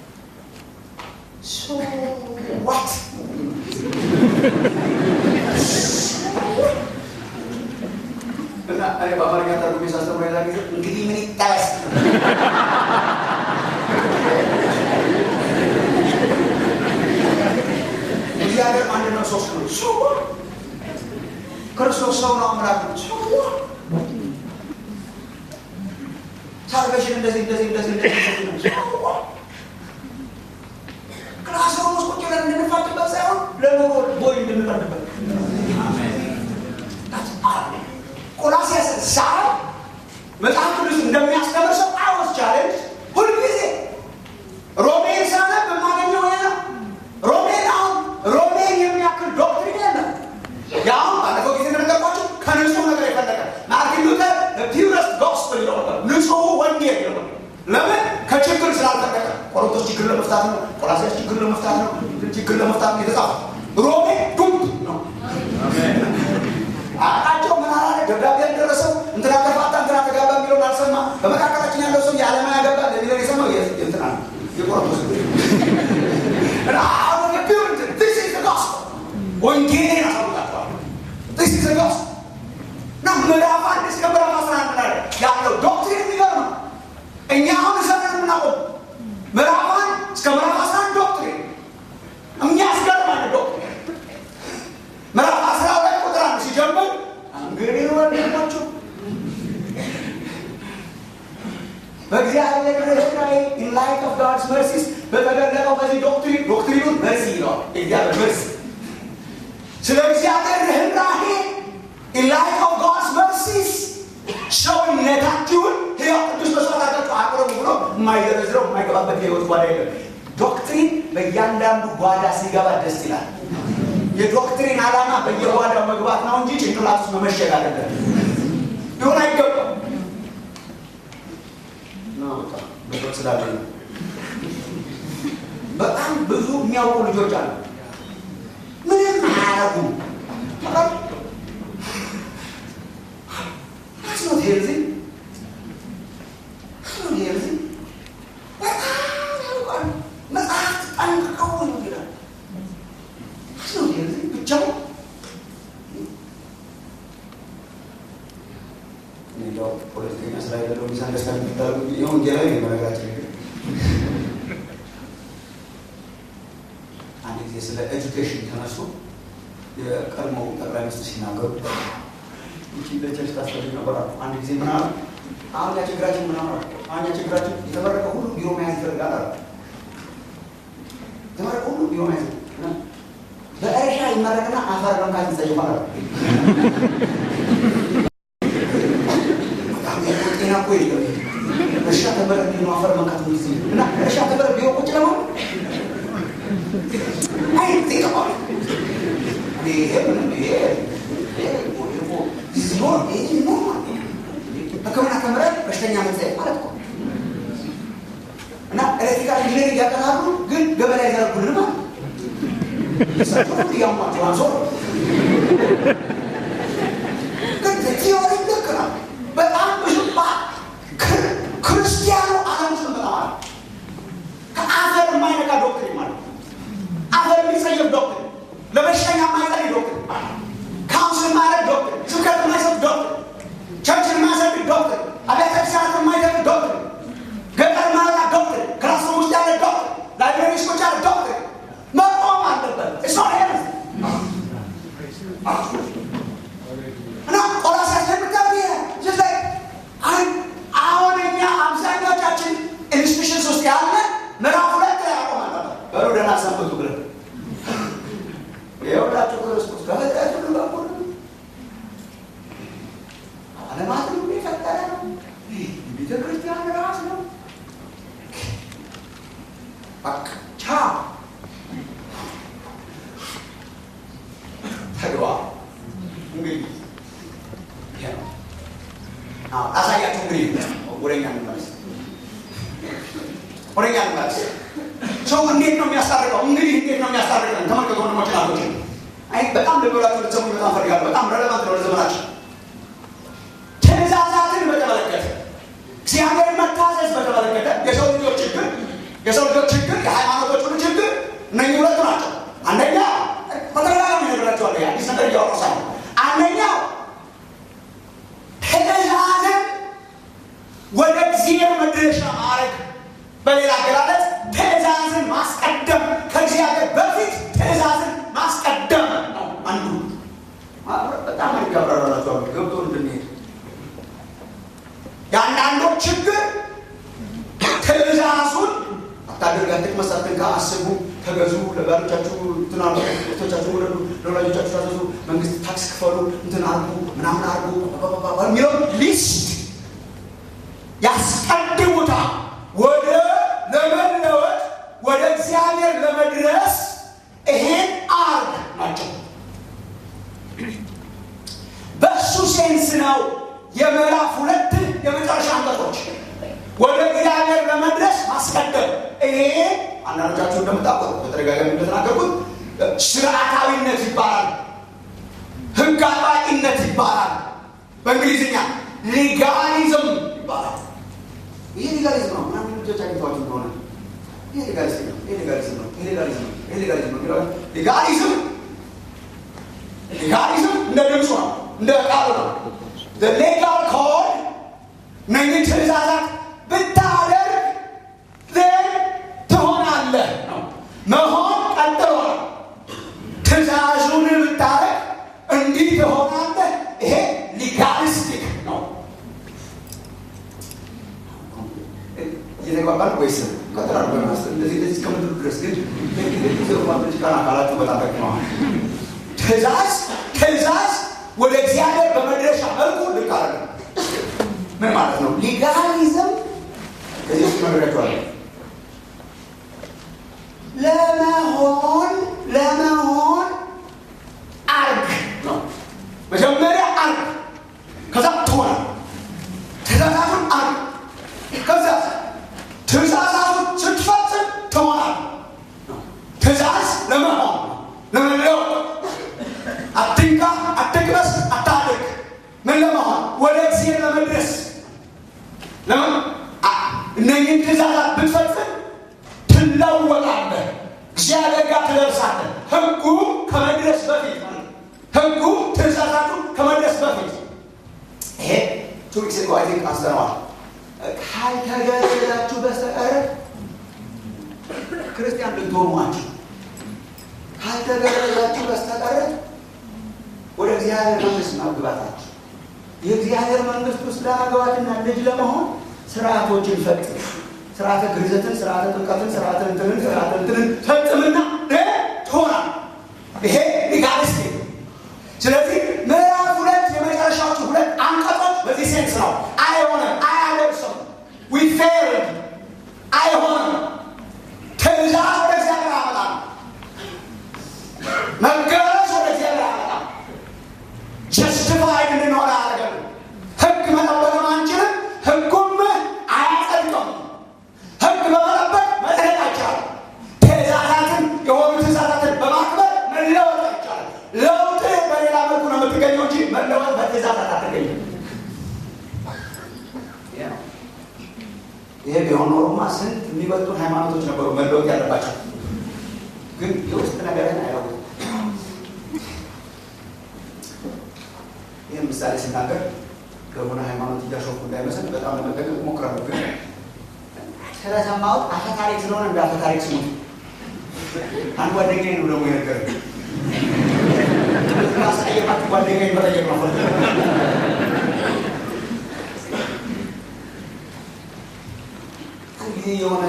ዋት እና እኔ በአማርኛ ተርጉሜ ሳስተምሮ የዛ ጊዜ እንግዲህ ምን ይጠበስ እግዚአብሔር አንድ ነው፣ ሶስት ነው። ሰው ክርስቶስ ሰው ነው፣ አምላክ ነው። ሰው ሳልቬሽን እንደዚህ እንደዚህ እንደዚህ እንደዚህ ነው። ሰው ክላስሩም ውስጥ ቁጭ ብለን እንድንፋጭበት ሳይሆን ለኑሮ ቦይ እንድንጠንበት ቆላሲያስ ሳብ መጽሐፍ ቅዱስ እንደሚያስተምር ሰው አወስ ቻሌንጅ ሁልጊዜ ሮሜን ሳነብ የማገኘው ያ ነው። ሮሜን አሁን ሮሜን የሚያክል ዶክትሪን የለም። ያሁን ባለፈው ጊዜ እንደነገርኳቸው ከንጹህ ነገር የፈለቀ ማርቲን ሉተር ፒውረስት ጎስፕል ይለው ነበር። ንጹህ ወንጌል ይለው ነበር። ለምን ከችግር ስላልፈለቀ። ቆሮንቶስ ችግር ለመፍታት ነው። ቆላሲያስ ችግር ለመፍታት ነው። ችግር ለመፍታት ነው የተጻፈ። ሮሜ ዱብ ነው። አቃቸው ምን አላለ? ደብዳቤ ያልደረሰው እንትና ተፋታ እንትና ተጋባ የሚለውን አልሰማ። በመካከላችን ያለው ሰው የዓለማ ያገባ ለሚለው የሰማው እንትና ነው የቆሮንቶስ ወንጌልን አሳውቃቸዋል። ስ ዘጋስ እና ምዕራፍ አንድ እስከ ምዕራፍ አስራ አንድ ላይ ያለው ዶክትሪን የሚገርም ነው። እኛ አሁን ዘመን የምናቆም ምዕራፍ አንድ እስከ ምዕራፍ አስራ አንድ ዶክትሪን የሚያስገርም አለ ዶክትሪን ምዕራፍ አስራ ሁለት ቁጥር አንድ ሲጀምር እንግዲህ ወንድሞቹ በእግዚአብሔር ርኅራኄ ኢን ላይት ኦፍ ጋድስ መርሲስ በተገለጠው በዚህ ዶክትሪን ዶክትሪኑን መርሲ ይለዋል። እግዚአብሔር መርሲ ስለ እግዚአብሔር ርኅራኄ ኢን ላይት ኦፍ ጋድስ መርሲስ ሰውነታችሁን ሕያው ቅዱስ መስዋዕት አድርጋችሁ አቅርቡ ብሎ የማይዘረዝረው የማይገባበት የህይወት ጓዳ የለም። ዶክትሪን በእያንዳንዱ ጓዳ ሲገባ ደስ ይላል። የዶክትሪን ዓላማ በየጓዳው መግባት ነው እንጂ ጭንቅላት ውስጥ መመሸግ አይደለም። ሊሆን አይገባም። ስላለ በጣም ብዙ የሚያውቁ ልጆች አሉ። ምንም አያረጉም። አስኖት ሄልዚ አስኖት ሄልዚ በጣም ያውቃሉ። መጽሐፍት ጠንቅቀው ነው ይላል። አስኖት ሄልዚ ብቻው እንደው ፖለቲከኛ ስራ የሌለው ሚስ አንደርስታንድ የሚታደርጉ ይሁን ጌላዊ ነው። በነገራችን ላይ አንድ ጊዜ ስለ ኤጁኬሽን ተነሱ የቀድሞ ጠቅላይ ሚኒስትር ሲናገሩ ይቺ ለቸርች ታስፈልግ ነበር አሉ። አንድ ጊዜ ምን አሉ? አሁን ያ ችግራችን ምን አሉ? አሁን ያ ችግራችን የተመረቀ ሁሉ ቢሮ መያዝ ይፈልጋል አሉ። ቢሆን በእርሻ ይመረቅና አፈር መንካት ይጸይፋል። ጤና እኮ የለም። እርሻ ተመረ ነው አፈር መንካት ጊዜ እና እርሻ ተመረ ቢሆን ቁጭ ለማ አይ ጤና ይሄ ምንም ይሄ ሕክምና ተምረን በሽተኛ መጸየፍ ማለት እኮ እና ኤሌክትሪካል ኢንጂነሪንግ ያጠናሉ፣ ግን ገበላ ይዘረጉልን ማለት እያሟቸው አንሶ ግን ቲዮሪ ልክ ነው። በጣም ብዙ ክርስቲያኑ ዓለም ውስጥ በጣም አለ። ከአፈር የማይነካ ዶክትሪን ማለት አፈር የሚጸየፍ ዶክትሪን፣ ለበሽተኛ የማይጸልይ ዶክትሪን፣ ካውንስል የማያደርግ ዶክትሪን፣ ስብከት የማይሰጥ ዶክትሪን፣ ቸርችን የማያሰድ ዶክትሪን፣ አብያተ ክርስቲያናት የማይደግ ዶክትሪን፣ ገጠር ማላ ዶክትሪን፣ ክላስሩም ውስጥ ያለ ዶክትሪን፣ ላይብረሪ ውስጥ ያለ ዶክትሪን መቆም አለበት። እሷ እና ቆላስይስ ለምታብ ላይ አሁን እኛ አብዛኞቻችን ኢንስቲቱሽንስ ውስጥ ያለ ምዕራፍ ሁለት ላይ ያቆማል ነበር። በሩ ደህና ሰንብቱ ብለን የወዳቸው ክርስቶስ ከፍጥረት ሁሉ በኩል ዓለማትን ሁሉ የፈጠረ ነው። ቤተ ክርስቲያን ራስ ነው። በቃ ቻው ተግባር እንግዲህ አሳያችሁ። እንግዲህ ወደኛ እንመለስ፣ ወደኛ እንመለስ። ሰው እንዴት ነው የሚያስታርቀው? እንግዲህ እንዴት ነው የሚያስታርቀን? ተመልከቱ ወንድሞች ናቶች። አይ በጣም ልበላችሁ ልትሰሙ በጣም ፈልጋለሁ። በጣም ረለቫንት ነው ለዘመናችን። ትእዛዛትን በተመለከተ እግዚአብሔርን መታዘዝ በተመለከተ የሰው ልጆች ችግር የሰው ልጆች ችግር የሃይማኖቶች ሁሉ ችግር እነኚህ ሁለቱ ናቸው። አንደኛ በተደጋጋሚ ነገራቸዋለሁ። አዲስ ነገር እያወራሁ ሳይሆን አንደኛው ትእዛዝን ወደ እግዚአብሔር መድረሻ ማድረግ፣ በሌላ አገላለጽ ትእዛዝን ማስቀደም፣ ከእግዚአብሔር በፊት ትእዛዝን ማስቀደም ነው አንዱ። በጣም ይጋብራራቸዋል ገብቶ እንድንሄድ የአንዳንዶች ችግር ትእዛዙን አታድርግ፣ አትቅመስ፣ አትንካ፣ አስቡ፣ ተገዙ፣ ለባሎቻችሁ እንትን አሉ፣ ቶቻችሁ ውለዱ፣ ለወላጆቻችሁ ታዘዙ፣ መንግስት ታክስ ክፈሉ፣ እንትን አርጉ፣ ምናምን አርጉ የሚለው ሊስት ያስቀድሙታል። ወደ ለመለወጥ ወደ እግዚአብሔር ለመድረስ ይሄን አርግ ናቸው። በእሱ ሴንስ ነው የምዕራፍ ሁለት የመጨረሻ አንቀጾች ወደ እግዚአብሔር ለመድረስ ማስቀደም። ይሄ አንዳንዶቻችሁ እንደምታውቁት በተደጋጋሚ እንደተናገርኩት ስርዓታዊነት ይባላል፣ ህግ አጥባቂነት ይባላል። በእንግሊዝኛ ሊጋሊዝም ይባላል። ይሄ ሊጋሊዝም ነው። ምናምን ልጆች አግኝተዋችሁ እንደሆነ ይሄ ሊጋሊዝም ነው፣ ይሄ ሊጋሊዝም ነው፣ ይሄ ሊጋሊዝም ነው፣ ይሄ ሊጋሊዝም ነው። ሊጋሊዝም ሊጋሊዝም እንደ ድምፁ ነው፣ እንደ ቃሉ ነው። ሌጋል ኮድ እነኚህ ትእዛዛት ብታደርግ ዘን ትሆናለህ ነው። መሆን ቀጥሏል። ትእዛዙን ብታደርግ እንዲህ ትሆናለህ። ይሄ ሊጋሊስቲክ ነው። እየተግባባን ወይስ ቀጥላል? በማስ እንደዚህ እንደዚህ እስከምድር ድረስ ግን ቃና አካላችሁ በጣም ጠቅመዋል። ትእዛዝ ትእዛዝ ወደ እግዚአብሔር በመድረሻ መልኩ ልክ አለ ምን ማለት ነው? ሊጋሊዝም ከዚህ ውስጥ መረዳችኋለ ለመሆን ለመሆን አርግ ነው። መጀመሪያ አርግ፣ ከዛ ትሆናል። ትእዛዛቱን አርግ፣ ከዛ ትእዛዛቱን ስትፈጽም ትሆናል። ትእዛዝ ለመሆን ለመለወጥ፣ አትንካ፣ አትቅመስ፣ አታድርግ ምን ለመሆን ወደ እግዚአብሔር ለመድረስ ለምን እነኝህን ትእዛዛት ብትፈጽም ትለወጣለህ፣ እግዚአብሔር ጋር ትደርሳለህ። ህጉ ከመድረስ በፊት ህጉ ትእዛዛቱ ከመድረስ በፊት ይሄ ቱሪክስ አይ ቲንክ አንስተነዋል። ካልተገረዛችሁ በስተቀር ክርስቲያን ልትሆኗችሁ ካልተገረዛችሁ በስተቀር ወደ እግዚአብሔር መንግስት መግባታችሁ የእግዚአብሔር መንግስት ውስጥ ለመግባትና ልጅ ለመሆን ስርዓቶችን ፈጽም። ስርዓተ ግርዘትን፣ ስርዓተ ጥምቀትን፣ ስርዓተ እንትንን፣ ስርዓተ እንትንን ፈጽምና ሃይማኖቶች ነበሩ መለወጥ ያለባቸው፣ ግን የውስጥ ነገርን አይለውጥም። ይህን ምሳሌ ስናገር ከሆነ ሃይማኖት እያሾፉ እንዳይመስል በጣም ለመጠቀቅ እሞክራለሁ። ግን ስለሰማሁት አፈ ታሪክ ስለሆነ እንደ አፈ ታሪክ ስሙት። አንድ ጓደኛዬ ነው ደግሞ የነገረኝ። ማስቀየማት ጓደኛዬን መጠየቅ ነው። አንድ ጊዜ የሆነ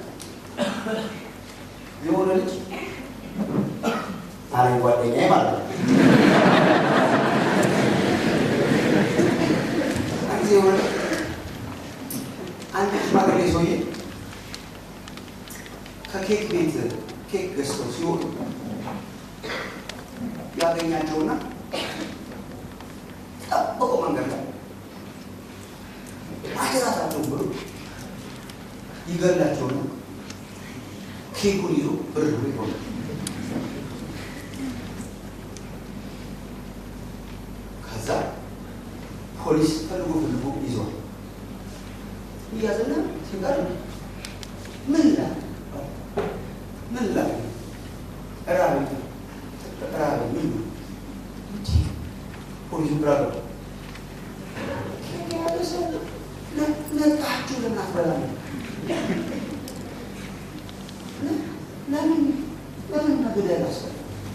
የሆነ ልጅ አለኝ ጓደኛዬ ማለት ነው ጊዜ የሆነ አንድ ሽማግሌ ሰውዬ ከኬክ ቤት ኬክ ገዝተው ሲወጡ ያገኛቸውና ጠብቆ መንገድ ላይ አደራታቸው ብሎ ይገላቸውና ኬኩን ይዞ ብር ብሎ ይሆናል። ከዛ ፖሊስ ፈልጎ ፈልጎ ይዘዋል። እያዘና ሲጋር ምን ላ ምን ላ ራብ ራብ ምን ፖሊሱ ግራ ገባ። ነቃችሁ ለምን አትበላም? ለምን ለምን መግደል አስፈለገ?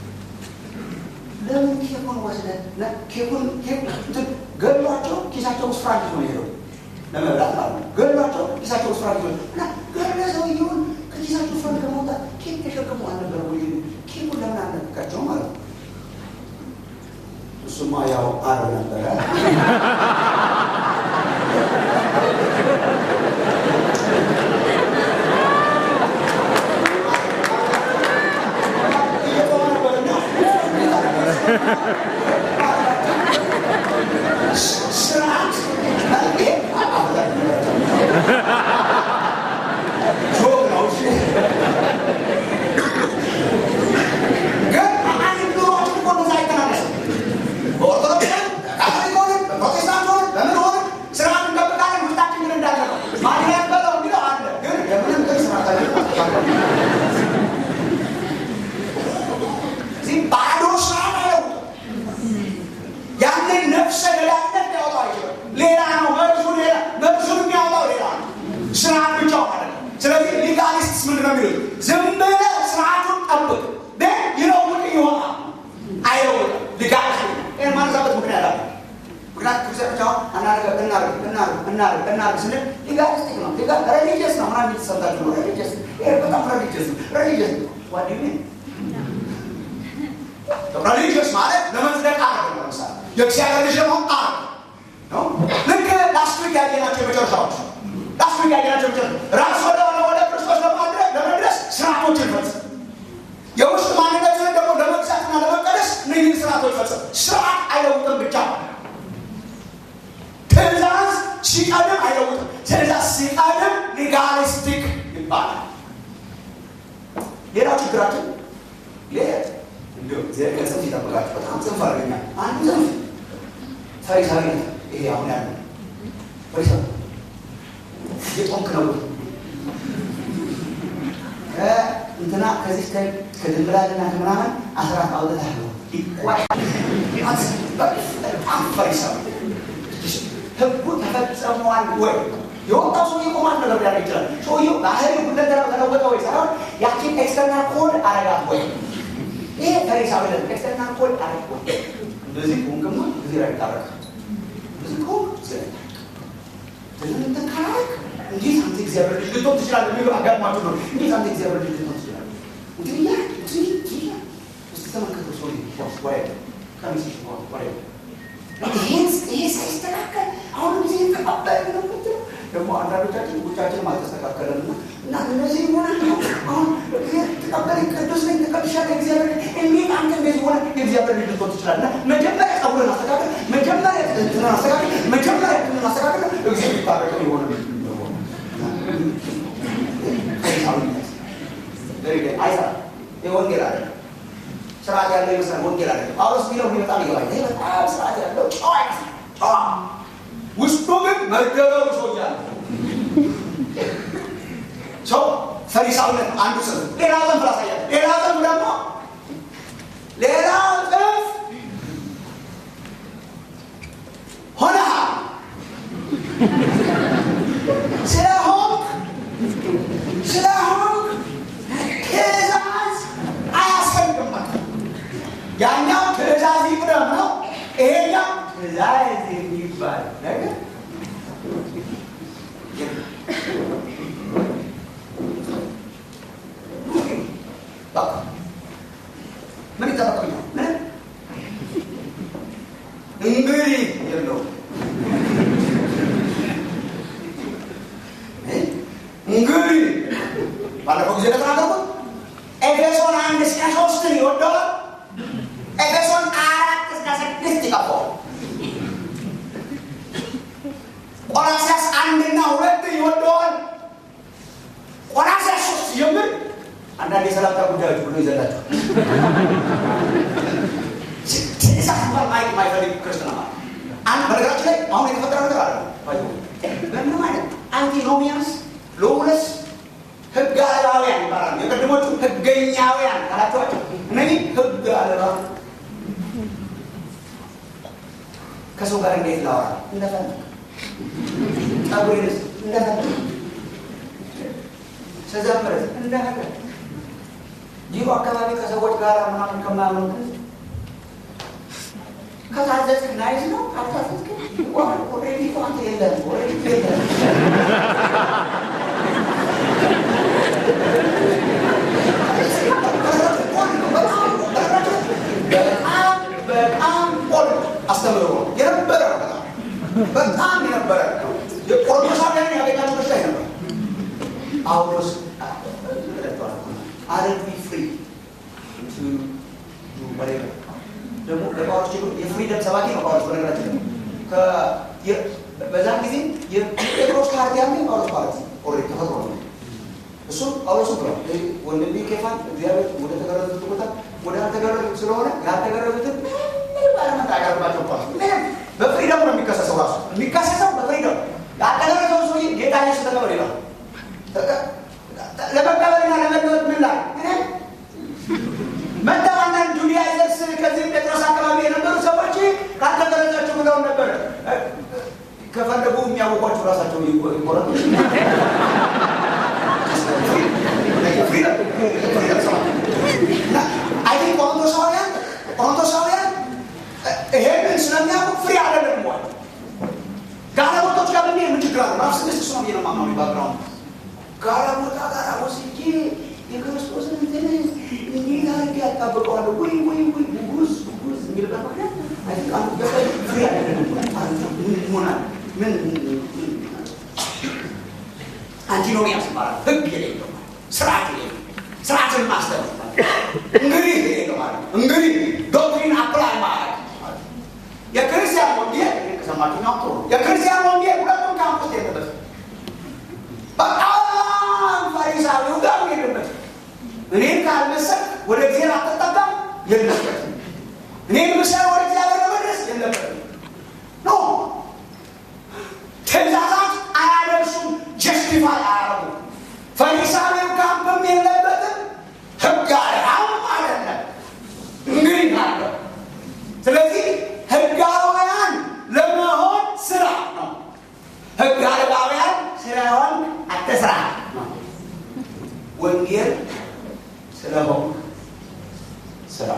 ለምን ኬኩን ወስደህ ኬኩን ገሏቸው ኪሳቸው ውስጥ ፍራንክ ነው የሄደው ለመብላት ማለት ነው። ገሏቸው ኪሳቸው ውስጥ ፍራንክ ነው እና ገለ ሰውየውን ከኪሳቸው ፍራንክ ለማውጣት ኬክ ተሸክሞ አልነበረ ወይ? ኬኩን ለምን አልነካቸው ማለት ነው። እሱማ ያው አረ ነበረ ስርዓት ጆክ ነው። ግን አንድ ኑሯችን እኮ እንደዛ አይተናነስም። በኦርቶዶክስ ካቶሊክ ሆንን በፕሮቴስታንት ሆንን በምን ሆንን ስርዓት እንጠብቃለን። ውስጣችን ግን እንዳለ ነው። ማን ያበለው የሚለው አለ። ግን ለምንም ግን ስርዓት አለ እዚህ ባዶ ስርዓት አይለውጥም። ያንን ነፍሰ ገዳይነት ሊያወጣው አይችልም። ሌላ ነው መርዙ፣ ሌላ መርዙን የሚያወጣው ሌላ ነው። ስርዓት ብቻው ማለት ነው። ስለዚህ ሊጋሊስትስ ምንድን ነው የሚሉት? ዝም ብለህ ስርዓቱን ጠብቅ፣ ግን ይለውጥ ይሆናል። አይለውጥም። ሊጋሊስት ይህን ማነሳበት ምክንያት አለ። ምክንያት ክርስቲያኖች አሁን እናርግ እናርግ እናርግ እናርግ እናርግ ስንል ሊጋሊስቲክ ነው፣ ሬሊጂየስ ነው ምናምን የተሰጣችሁ ነው። ሬሊጂየስ ይሄ በጣም ሬሊጂየስ ነው። ሬሊጂየስ ነው ዋዲ ሪሊጅስ ማለት ለመጽደቅ አረግ ነው። ለምሳሌ የእግዚአብሔር ልጅ ለመሆን አረግ ነው። ልክ ላስት ዊክ ያየናቸው የመጨረሻዎች ላስት ዊክ ያየናቸው የመጨረሻ ራስ ወደ ሆነ ወደ ክርስቶስ ለማድረግ ለመድረስ ስርዓቶችን ፈጽም። የውስጥ ማንነትን ደግሞ ለመግዛትና ለመቀደስ እነዚህን ስርዓቶች ፈጽም። ስርዓት አይለውጥም ብቻ ትእዛዝ ሲቀድም አይለውጥም። ትእዛዝ ሲቀድም ሊጋሊስቲክ ይባላል። ሌላው ችግራችን ሌላ እግዚአብሔር ከጽንፍ ይጠብቃችሁ። በጣም ጽንፍ አድርገኛ አንዱ ጽንፍ ፈሪሳዊ ይሄ አሁን ያለ ፈሪሳዊ የጦንክ ነው እንትና ከዚህ ከድንብላልና ከምናምን አስራት አውጥታል ነው በጣም ፈሪሳዊ ህጉ ተፈጸሟል ወይ የወጣው ሰው የቆማት ነገር ሊያደርግ ይችላል። ሰውየው ባህሪ ሁለንተናው ተለወጠ ወይ ሳይሆን ያችን ኤክስተርናል ኮድ አረጋት ወይ ይሄ ፈሪሳዊ ለ ኤክስተርናል ኮድ አረግ ወይ እንደዚህ ቁንቅማ እዚህ ላይ ታረቅ እንደዚህ ከሆንክ እንትን ካላረግ እንዴት አንተ እግዚአብሔር ልጅ ልትሆን ትችላለህ? የሚሉ አጋጥሟችሁ ነው። እንዴት አንተ እግዚአብሔር ልጅ ልትሆን ትችላለህ? እንግዲህ ያ እንግዲህ እስቲ ተመልከቱ ሰው ወይ ከሚስሽ ወይ ይሄ ሳይስተካከል አሁን ጊዜ ተቀባይ ነው ምትለው ደግሞ አንዳንዶቻችን ውጫችን አልተስተካከለም እና እና እነዚህ ሆነ አሁን ተቀበል ቅዱስ ነኝ ተቀብሻለሁ እግዚአብሔር እንዴት አንተ እንደዚህ ሆነ የእግዚአብሔር ልጅ ልትሆን ትችላለህ? መጀመሪያ ጸጉርን አስተካከል፣ መጀመሪያ እንትንን አስተካከል፣ መጀመሪያ እንትንን አስተካከል። እግዚአብሔር ይባረከው የሆነ አይሰራም። የወንጌል አለ ስርዓት ያለው ይመስላል። ወንጌል አለ ጳውሎስ የሚለው እኔ በጣም ይገባኝ። ይሄ በጣም ስርዓት ያለው ጨዋ ይመስላል። ጨዋ ውስጡ ግን መገበሩ ሰው እያለ ሰው ፈሪሳዊነት ነው አንዱ ጽንፍ። ሌላ ጽንፍ ላሳያል። ሌላ ጽንፍ ደግሞ ሌላ ጽንፍ ሆነሃል ስለሆንክ ስለሆንክ ትእዛዝ አያስፈልግም። ያኛው ትእዛዝ ይቅደም ነው። ይሄኛው ትእዛዝ የሚባል ነገር ምን ይጠበቅብኛል? ምን እንግዲህ የለውም እንግዲህ ባለፈው ጊዜ ለተናገርኩት ኤፌሶን አንድ እስከ ሶስትን ይወደዋል። ኤፌሶን አራት እስከ ስድስት ይቀባዋል። ቆላሲያስ አንድና ሁለት ይወደዋል። ቆላሲያስ ሶስት ጀምር አንዳንድ የሰላምታ ጉዳዮች ብሎ ይዘላቸው ትእዛዝ እንኳን ማየት የማይፈልግ ክርስትና ማለት አንድ በነገራችን ላይ አሁን የተፈጠረ ነገር አለ ምንም አይነት አንቲኖሚያንስ ሎውለስ ህግ አልባውያን ይባላሉ። የቀድሞቹ ህገኛውያን ካላቸዋቸው እነዚህ ህግ አልባ ከሰው ጋር እንዴት ላወራ እንደፈለግ ጸጉሬንስ እንደፈለግ ስዘምርስ እንደፈለግ ጂሮ አካባቢ ከሰዎች ጋር ምናምን ከማያምኑ ከታዘዝክ ናይዝ ነው። ካልታዘዝክ ኦልሬዲ አንተ የለም ኦልሬዲ የለም በጣም በጣም ቆል አስተምሮ የነበረ ነው። በጣም የነበረ ነው። የቆሮሳውያን ያገኛቸው በሽታ ነበር። ጳውሎስ አረቢ ፍሪ ደግሞ ለጳውሎስ ችግሩ የፍሪደም ሰባኪ ነው። ጳውሎስ በነገራችን ነው። በዛን ጊዜ የጴጥሮስ ፓርቲ ያለ ጳውሎስ ፓርቲ ኦልሬዲ ተፈጥሮ ነው። እሱ ጳውሎስ ብሏል። ወንድሜ ኬፋን እግዚአብሔር ወደ ተገረዙት ቦታ ወደ አልተገረዙት ስለሆነ ያልተገረዙትን ምንም ባለመጣ ያቀርባቸው ኳስ ምንም በፍሪደም ነው የሚከሰሰው። ራሱ የሚከሰሰው በፍሪደም ያልተገረዘው ሰውዬ ጌታ ኢየሱስ ተቀበል ይላል። ለመቀበልና ለመለወጥ ምን ላይ መጥተው አንዳንድ ጁዳይዘርስ ከዚህ ጴጥሮስ አካባቢ የነበሩ ሰዎች ካልተገረዛችሁ ብለውን ነበረ። ከፈለጉ የሚያወቋቸው ራሳቸው ይቆረጡ አይ ቆሮንቶሳውያን ቆሮንቶሳውያን ይሄንን ስለሚያውቁ ፍሪ አይደለም ወይ ጋለሞቶች ጋር በሚሄድ ምን ችግር አለ? ራሱ ስድስት እሱ ነው ብዬ ነው የማምነው። ባግራውንድ ጋለሞታ ጋር ወስጄ የክርስቶስን እንትን እንዴት አድርጌ ያጣብቀዋለሁ? ወይ ወይ ወይ ጉጉዝ ጉጉዝ የሚልበት ምክንያት አይ ቲንክ አንዱ ገበሬ ፍሪ አይደለም ምን ይሆናል? ምን አንቲኖሚያስ ይባላል። ህግ የሌለው ስርዓት የሌለው ስርዓትን ማስተር እንግዲህ የሌለው ማለት ነው። እንግዲህ ዶክትሪን አፕላይ ማድረግ የክርስቲያን ወንጌል ከሰማችሁኛው ጥሩ ነው። የክርስቲያን ወንጌል ሁለቱም ካምፕ ውስጥ የለበትም። በጣም ፈሪሳዊው ጋር የለበትም። እኔን ካልመሰል ወደ እግዚአብሔር አትጠጋም የለበትም። እኔን ምሰል ወደ እግዚአብሔር ለመድረስ የለበትም። ኖ ትእዛዛት አያደርሱም፣ ጀስቲፋይ አያረጉም። ፈሪሳዊው ካምፕም የለበትም፣ ህግ አልባም አይደለም። እንግዲህ አለ። ስለዚህ ህጋውያን ለመሆን ስራ ነው። ህግ አልባውያን ስለሆን አትስራ ነው። ወንጌል ስለሆን ስራ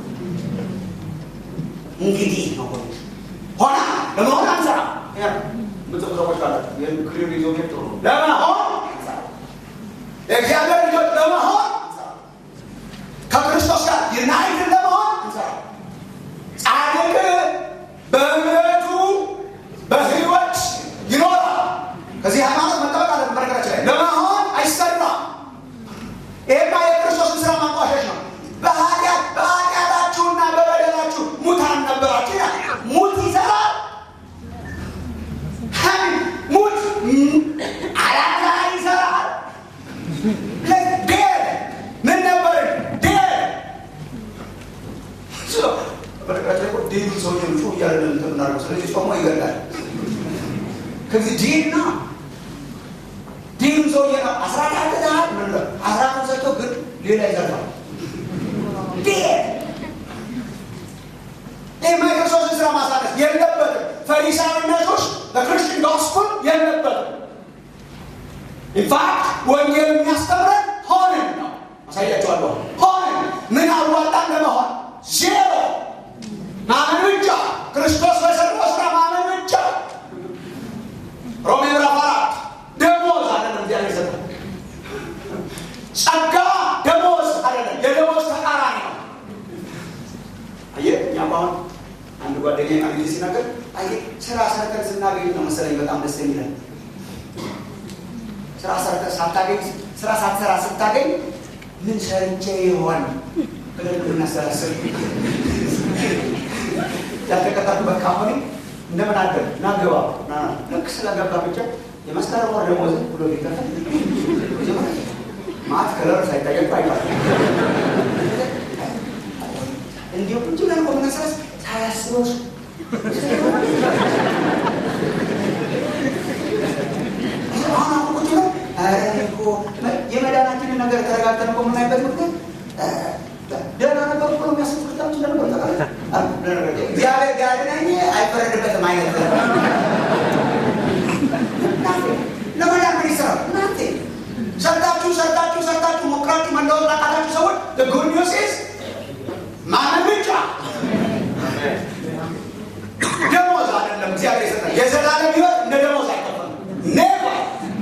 እንግዲህ ነው። ሆና ለመሆን አንሰራ ምጽፍ ሰዎች አላቸው። ይህን ክሊር ይዞ ሄድ ጥሩ ነው። ለመሆን የእግዚአብሔር ልጆች ለመሆን ከክርስቶስ ጋር ዩናይትድ ለመሆን እንሰራ ጻድቅ በእምነቱ በህይወት ይኖራል። ከዚህ ሃይማኖት መጠበቅ አለ። በነገራችን ላይ ለመሆን አይሰራም። ይሄማ የክርስቶስን ስራ ማንቋሸሽ ነው። በኃጢአት በኃጢአታችሁና በበደላችሁ ሙታን ነበራችሁ ይላል። ሙት ይሰራል። ሙት አላዛር ይሰራል። ዴር ምን ነበር ዴር በነገራችን ላይ ዴዱ ሰውዬ ጩ እያለ ምናደርገው ስለዚህ ጾሞ ይገላል። ከዚህ ዴድ ነው ዴዱ ሰውዬ ነው አስራት ያገዛል ምን ሌላ ይዘርፋል። ይህ ማይክሮሶፍት ስራ ማሳነስ የለበትም። ፈሪሳዊነቶች በክርስቲያን ጎስኩል የለበትም። ኢንፋክት ወንጌል የሚያስተምረን ሆንን ነው። አሳያቸዋለሁ። ሆንን ምን አዋጣን ለመሆን ዜሮ ማመን ብቻ ክርስቶስ በሰራው ስራ ማመን ብቻ። ሮሜ ምዕራፍ አራት ደሞዝ አይደለም እግዚአብሔር የሰጠው ጸጋ ደሞዝ አይደለም፣ የደሞዝ ተቃራኒ ነው። አየህ እኛም አሁን አንድ ጓደኛ አንድ ጊዜ ሲናገር አየህ ስራ ሰርተን ስናገኝ ነው መሰለኝ በጣም ደስ የሚለን ስራ ሰርተህ ሳታገኝ ስራ ሳትሰራ ስታገኝ ምን ሰርቼ ይሆን ብለን ብናሰላስል ያልተቀጠርኩበት ካምፓኒ እንደምን አደር ና ግባ ና ልክ ስለገባ ብቻ የመስከረም ወር ደሞዝ ብሎ ቢከፈል ማት ከለር ሳይታየቅ አይባል እንዲሁ ቁጭ ብለን እኮ ብናሰላስ ሳያስበው አሁን አሁን ቁጭ ብለን ኧረ እኮ የመዳናችንን ነገር ተረጋግተን እኮ የምናይበት ምክንያት ደህና ነበር እኮ የሚያስብ ክርስቲያኖች እንደነበር ታውቃለህ። እግዚአብሔር ቢያድነኝ አይፈረድበትም አይነት ለመዳን ምን ይሰራል? እናንተ ሰርታችሁ ሰርታችሁ ሰርታችሁ ሞክራችሁ መለወጥ ላቃታችሁ ሰዎች ጉድ ኒውስ ኢዝ ማመን ብቻ ደሞዝ አይደለም እግዚአብሔር የሰጠን የዘላለም ሕይወት እንደ ደሞዝ አይከፈልም። ኔቨር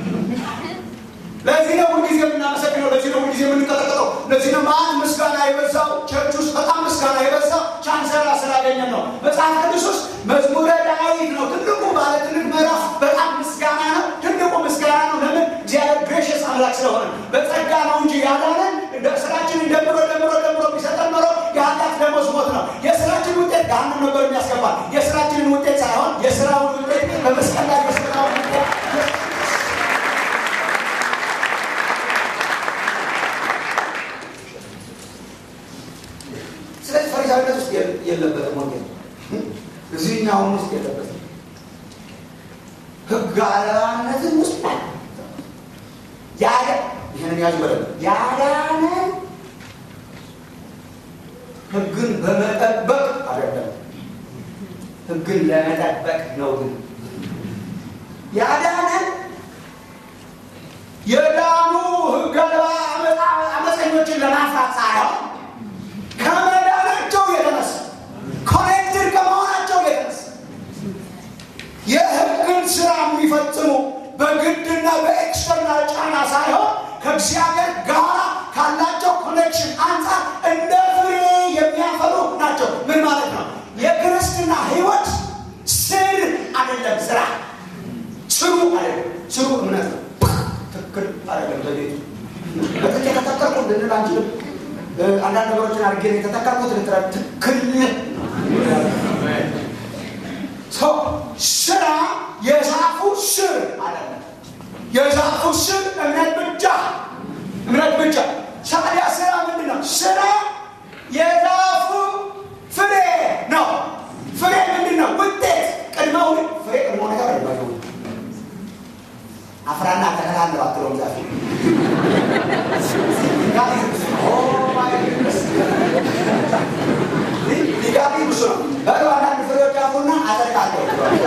ለዚህ ነው ሁልጊዜ የምናመሰግነው። ለዚህ ነው ሁልጊዜ የምንቀጠቀጠው። ለዚህ ነው ማን ምስጋና የበዛው ቸርች ውስጥ በጣም ምስጋና የበዛው ቻንሰራ ስላገኘን ነው። መጽሐፍ ቅዱስ ውስጥ መዝሙረ ዳዊት ነው ትልቁ ባለ ትልቅ ምዕራፍ በጣም ምስጋና ነው። ትልቁ ምስጋና ነው። ለምን? እግዚአብሔር ግሬሽስ አምላክ ስለሆነ በጸጋ ነው እንጂ ያዳነን ስራችንን ደምሮ ደምሮ ደምሮ ቢሰጠን ኖሮ የኃጢአት ደሞዝ ሞት ነው። የስራችን ውጤት ገሃነም ነበር የሚያስገባል። የስራችንን ውጤት ሳይሆን የስራውን ውጤት በመስቀል ላይ የስራውን ውጤት ስለዚህ ፈሪሳዊነት ውስጥ የለበትም ወንጌል እዚህኛውም ውስጥ የለበትም። ህግ አልባነትን ውስጥ ያለ ይህንን ያዙ በደንብ ያዳነ ህግን በመጠበቅ አይደለም፣ ህግን ለመጠበቅ ነው። ግን ያዳነን የዳኑ ህግ አልባ አመፀኞችን ለማፍራት ሳይሆን ከመዳናቸው የተነሳ ኮኔክትድ ከመሆናቸው የተነሳ የህግን ስራ የሚፈጽሙ በግድና በኤክስተርናል ጫና ሳይሆን ከእግዚአብሔር ጋር ካላቸው ኮኔክሽን አንጻር እንደ ፍሬ የሚያፈሩ ናቸው። ምን ማለት ነው? የክርስትና ህይወት ስር አይደለም፣ ስራ ስሩ አይደለም። ስሩ እምነት ነው። ትክክል አይደለም። በቤቱ በጥቅ የተተከልኩ ልንል አንችልም። አንዳንድ ነገሮችን አድርጌ የተተከልኩት ልትረ ትክክል ስራ የዛፉ ስር አይደለም። የዛፉ ስር እምነት ብቻ እምነት ብቻ። ታዲያ ስራ ምንድን ነው? ስራ የዛፉ ፍሬ ነው። ፍሬ ምንድን ነው? ውጤት ቅድመ ፍሬ ቅድመ ሁኔታ አይደለም። አፍራና ተከታተል አትለውም ዛፍ ሊጋቢ ብሱ ነው። በሉ አንዳንድ ፍሬዎች አፉና አጠቃለሁ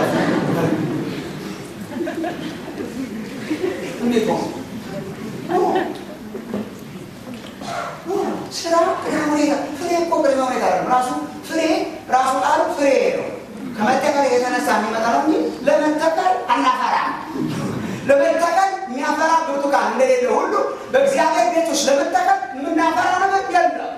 እንዴት ነው ስራ ቅድመ ሁኔታ ፍሬ እኮ ቅድመ ሁኔታ ነው። ራሱ ፍሬ ራሱ ቃሉ ፍሬ ነው። ከመተከል የተነሳ የሚመጣ ነው እንጂ ለመተከል አናፈራም። ለመተከል የሚያፈራ ብርቱካን እንደሌለ ሁሉ በእግዚአብሔር ቤት ውስጥ ለመተከል የምናፈራ ነገር የለም።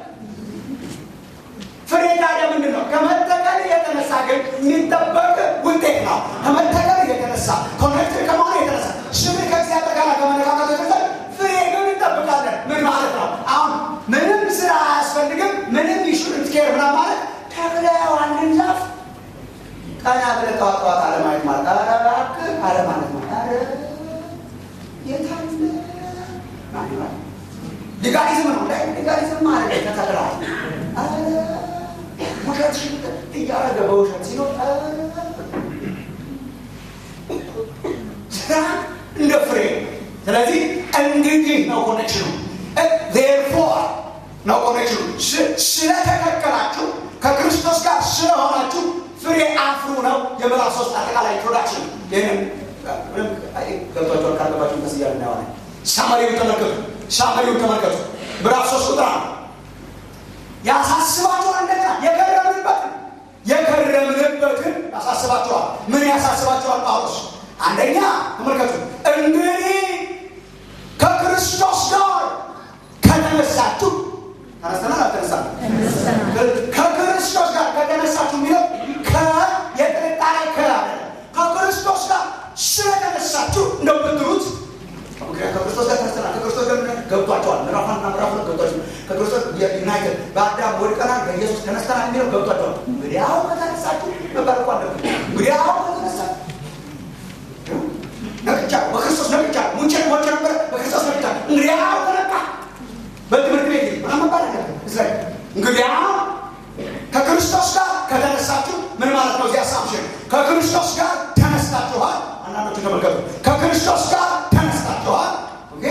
ፍሬ ታዲያ ምንድን ነው? ከመተከል የተነሳ ግን የሚጠበቅ ውጤት ነው። ከመተከል የተነሳ ኮኔክትድ ከመሆኑ የተነሳ ስም ከእግዚአብሔር ጋር ከመነካከቱ የተነሳ ፍሬ ግን እንጠብቃለን። ምን ማለት ነው? አሁን ምንም ስራ አያስፈልግም። ምንም ኢንሹረንስ ኬር ምናምን ማለት ተክለው አንድን ዛፍ ቀና ብለህ ጠዋት ጠዋት አለማየት ማለት ኧረ እባክህ አለ ማለት ነው። ኧረ የታለ ሊጋሊዝም ነው ላይ ሊጋሊዝም ማለት ተከትለዋል። ውሸት ሽንጥ እያረገ በውሸት ሲኖር ስራ እንደ ፍሬ ስለዚህ እንግዲህ ነው ኮኔክሽኑ ዜርፎር አይችሉም። ስለተከከላችሁ ከክርስቶስ ጋር ስለሆናችሁ ፍሬ አፍሩ ነው የምዕራፍ ሶስት አጠቃላይ ኢንትሮዳክሽን። ይህንም ገብቷቸዋል ካለባቸው ቀስ እያለ እናየዋለን። ሳመሪውን ተመልከቱ፣ ሳመሪውን ተመልከቱ። ምዕራፍ ሶስት ቁጥር ነው ያሳስባችኋል። እንደገና የከረምንበትን የከረምንበትን ያሳስባችኋል። ምን ያሳስባችኋል? ጳውሎስ አንደኛ ተመልከቱ፣ እንግዲህ ከክርስቶስ ጋር ከተነሳችሁ ተነስተናል አልተነሳንም? ከክርስቶስ ጋር ከተነሳችሁ የሚለው የጥርጣሬ ከ ከክርስቶስ ጋር ስለተነሳችሁ እንደምትሉት ከክርስቶስ ጋር ተነስተናል። ከክርስቶስ ጋር ገብቷቸዋል። ምዕራፍ አንድና ምዕራፍ ሁለት ገብቷቸዋል። ከክርስቶስ ዩናይትድ በአዳም ወድቀናል፣ በኢየሱስ ተነስተናል የሚለው ገብቷቸዋል። እንግዲያው ከተነሳችሁ ነበር እኮ አለብን። እንግዲያው ከተነሳችሁ ነቅቻለሁ፣ በክርስቶስ ነቅቻለሁ። ሙቼ ሞቼ ነበረ፣ በክርስቶስ ነቅቻለሁ። እንግዲያው ተነቃ በትምህርት ቤት ምናምን መባል አለ እስራኤል እንግዲያው ከክርስቶስ ጋር ከተነሳችሁ ምን ማለት ነው? እዚህ አሳምሽን ከክርስቶስ ጋር ተነስታችኋል። አንዳንዶቹ ተመልከቱ፣ ከክርስቶስ ጋር ተነስታችኋል። ኦኬ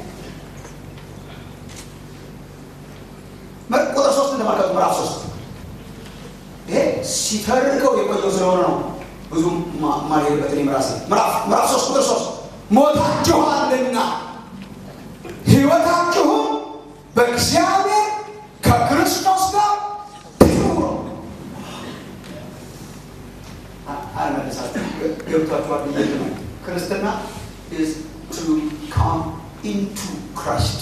ቁጥር ሶስት ተመልከቱ፣ ምዕራፍ ሶስት ይሄ ሲተርከው የቆየው ስለሆነ ነው ብዙ ማልሄድበት እኔ ራሴ ምዕራፍ ሶስት ቁጥር ሶስት ሞታችኋልና ህይወታችሁም በእግዚአብሔር ከክርስቶስ ጋር ትኑሩ። አልመለሳችሁ ገብቷችኋል ብዬ ነው። ክርስትና is to come into Christ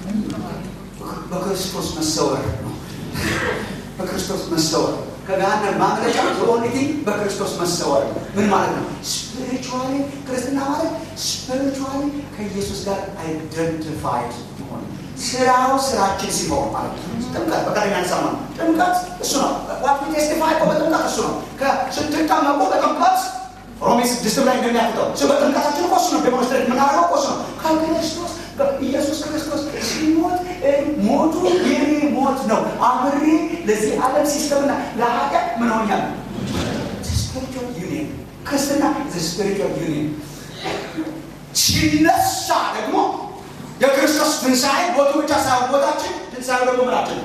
በክርስቶስ መሰወር ነው። በክርስቶስ መሰወር ከገሃነም ማምለጫ የኦኒቲ በክርስቶስ መሰወር ነው። ምን ማለት ነው? ስፒሪቹዋሊ ክርስትና ማለት ስፒሪቹዋሊ ከኢየሱስ ጋር አይደንቲፋይድ መሆን ስራው ስራችን ሲሆን ማለት ነው። ጥምቀት በቀደም ያነሳማ ነው። ጥምቀት እሱ ነው። ዋት ቴስቲፋይ በጥምቀት እሱ ነው። ስትጠመቁ በጥምቀት ሮሜ ስድስት ላይ እንደሚያፍጠው ስ በጥምቀታችን እኮ እሱ ነው ዴሞንስትሬት የምናደርገው እኮ እሱ ነው። ከክርስቶስ ኢየሱስ ክርስቶስ ሲሞት ሞቱ የኔ ሞት ነው። አብሬ ለዚህ ዓለም ሲስተምና ለኃጢአት ምን ሆኛል? ስፒሪቹዋል ዩኒየን ክርስትና ስፒሪቹዋል ዩኒየን ሲነሳ ደግሞ የክርስቶስ ትንሣኤ ሞቱ ብቻ ሳይሆን ሞታችን ትንሣኤ ደግሞ ምናችን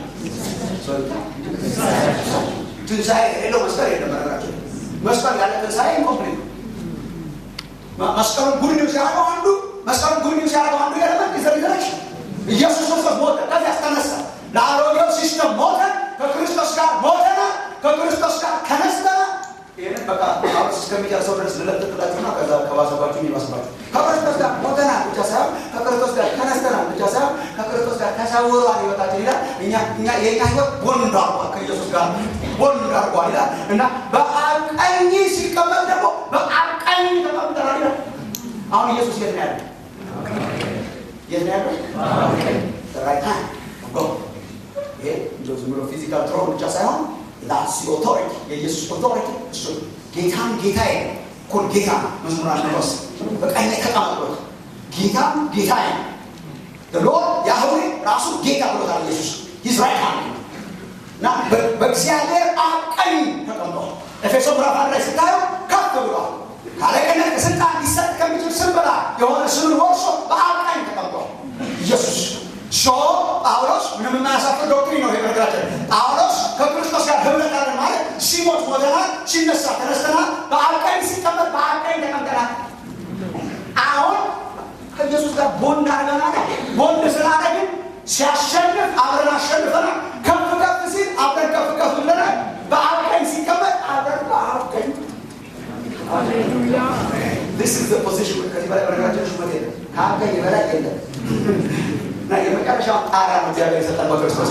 ትንሣኤ የሌለው መስቀል የለም። ነገራችን መስቀል ያለ ትንሣኤ ኢንኮምፕሊት መስቀሉን ጉድ ኒውስ ያደረገው አንዱ መስቀሉን ጉድ ኒውስ ያደረገው አንዱ ኤለመንት ዘሪዘረሽ ኢየሱስ ክርስቶስ ሞተ፣ ከዚህ ያስተነሳ ለአሮጌው ሲስተም ሞተ፣ ከክርስቶስ ጋር ሞተና ከክርስቶስ ጋር ተነስተና ይህንን በቃ ጳውሎስ እስከሚጨርሰው ድረስ ልለጥጥላችሁና ከዛ ከባሰባችሁ የሚመስላችሁ ከክርስቶስ ጋር ሞተናል ብቻ ሳይሆን ከክርስቶስ ጋር ተነስተናል ብቻ ሳይሆን ከክርስቶስ ጋር ተሰውሯል ህይወታችን ይላል። እኛ እኛ የእኛ ህይወት ቦንድ አርጓል ከኢየሱስ ጋር ቦንድ አርጓል ይላል እና በአብ ቀኝ ሲቀመጥ ደግሞ በአብ ቀኝ ተቀምጠናል ይላል። አሁን ኢየሱስ የት ነው ያለው? የት ነው ያለው? ራይት ሃንድ ጎ ይሄ እንደው ዝም ብሎ ፊዚካል ትሮን ብቻ ሳይሆን ላሲ ኦቶሪቲ የኢየሱስ ኦቶሪቲ እሱ ጌታን ጌታዬ እኮ ጌታ መዝሙር አንበስ በቀኝ ተቀመጥሎት ጌታን ጌታዬ ሎርድ ያህዌ ራሱ ጌታ ብሎታል ኢየሱስ ይዝራኤል እና በእግዚአብሔር አብ ቀኝ ተቀምጧል። ኤፌሶ ምዕራፍ አንድ ላይ ስታዩ ከፍ ብሏል። ካለቅነት ከስልጣን ሊሰጥ ከሚችል ስም በላይ የሆነ ስምን ወርሶ በአብ ቀኝ ተቀምጧል ኢየሱስ ሶ ጳውሎስ ምንም የማያሳፍር ዶክትሪን ነው። የነገራችን ጳውሎስ ከክርስቶስ ጋር ህብረት አለን ማለት ሲሞት ሞተናል፣ ሲነሳ ተነስተናል፣ በአብ ቀኝ ሲቀመጥ በአብ ቀኝ ተቀምጠናል። አሁን ከኢየሱስ ጋር ቦንድ አድርገናል። ቦንድ ስላደረግን ሲያሸንፍ አብረን አሸንፈናል። ከፍ ከፍ ሲል አብረን ከፍ ከፍ ብለናል። በአብ ቀኝ ሲቀመጥ አብረን በአብ ቀኝ This is the position ከዚህ በላይ በነገራችን ሹመት የለም። ከአብ ቀኝ በላይ የለም። እና የመጨረሻው ጣሪያ ነው እግዚአብሔር የሰጠን በክርስቶስ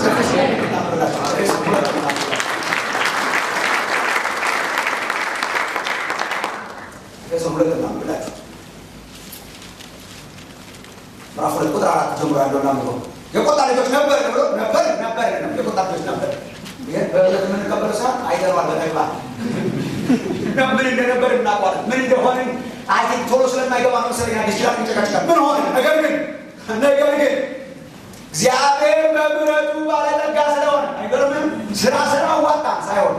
ኤፌሶን ሁለት እናንብላችሁ ምዕራፍ ሁለት ቁጥር አራት ጀምሮ ያለውን አንብበው የቆጣ ልጆች ነበር ብሎ ነበር ነበር የቆጣ ልጆች ነበር ይህን በእለት የምንቀበለው ሰዓት አይተነዋል በተግባር ምን እንደነበር እናውቀዋለን ምን እንደሆንን አይ ቶሎ ስለማይገባ ነው መሰለኝ አዲስ ኪዳን ይጨቃጭቃል ምን ሆነ ነገር ግን ነገር ግን እግዚአብሔር በምሕረቱ ባለጠጋ ስለሆነ አይገርምም? ስራ ስራ ዋጣ ሳይሆን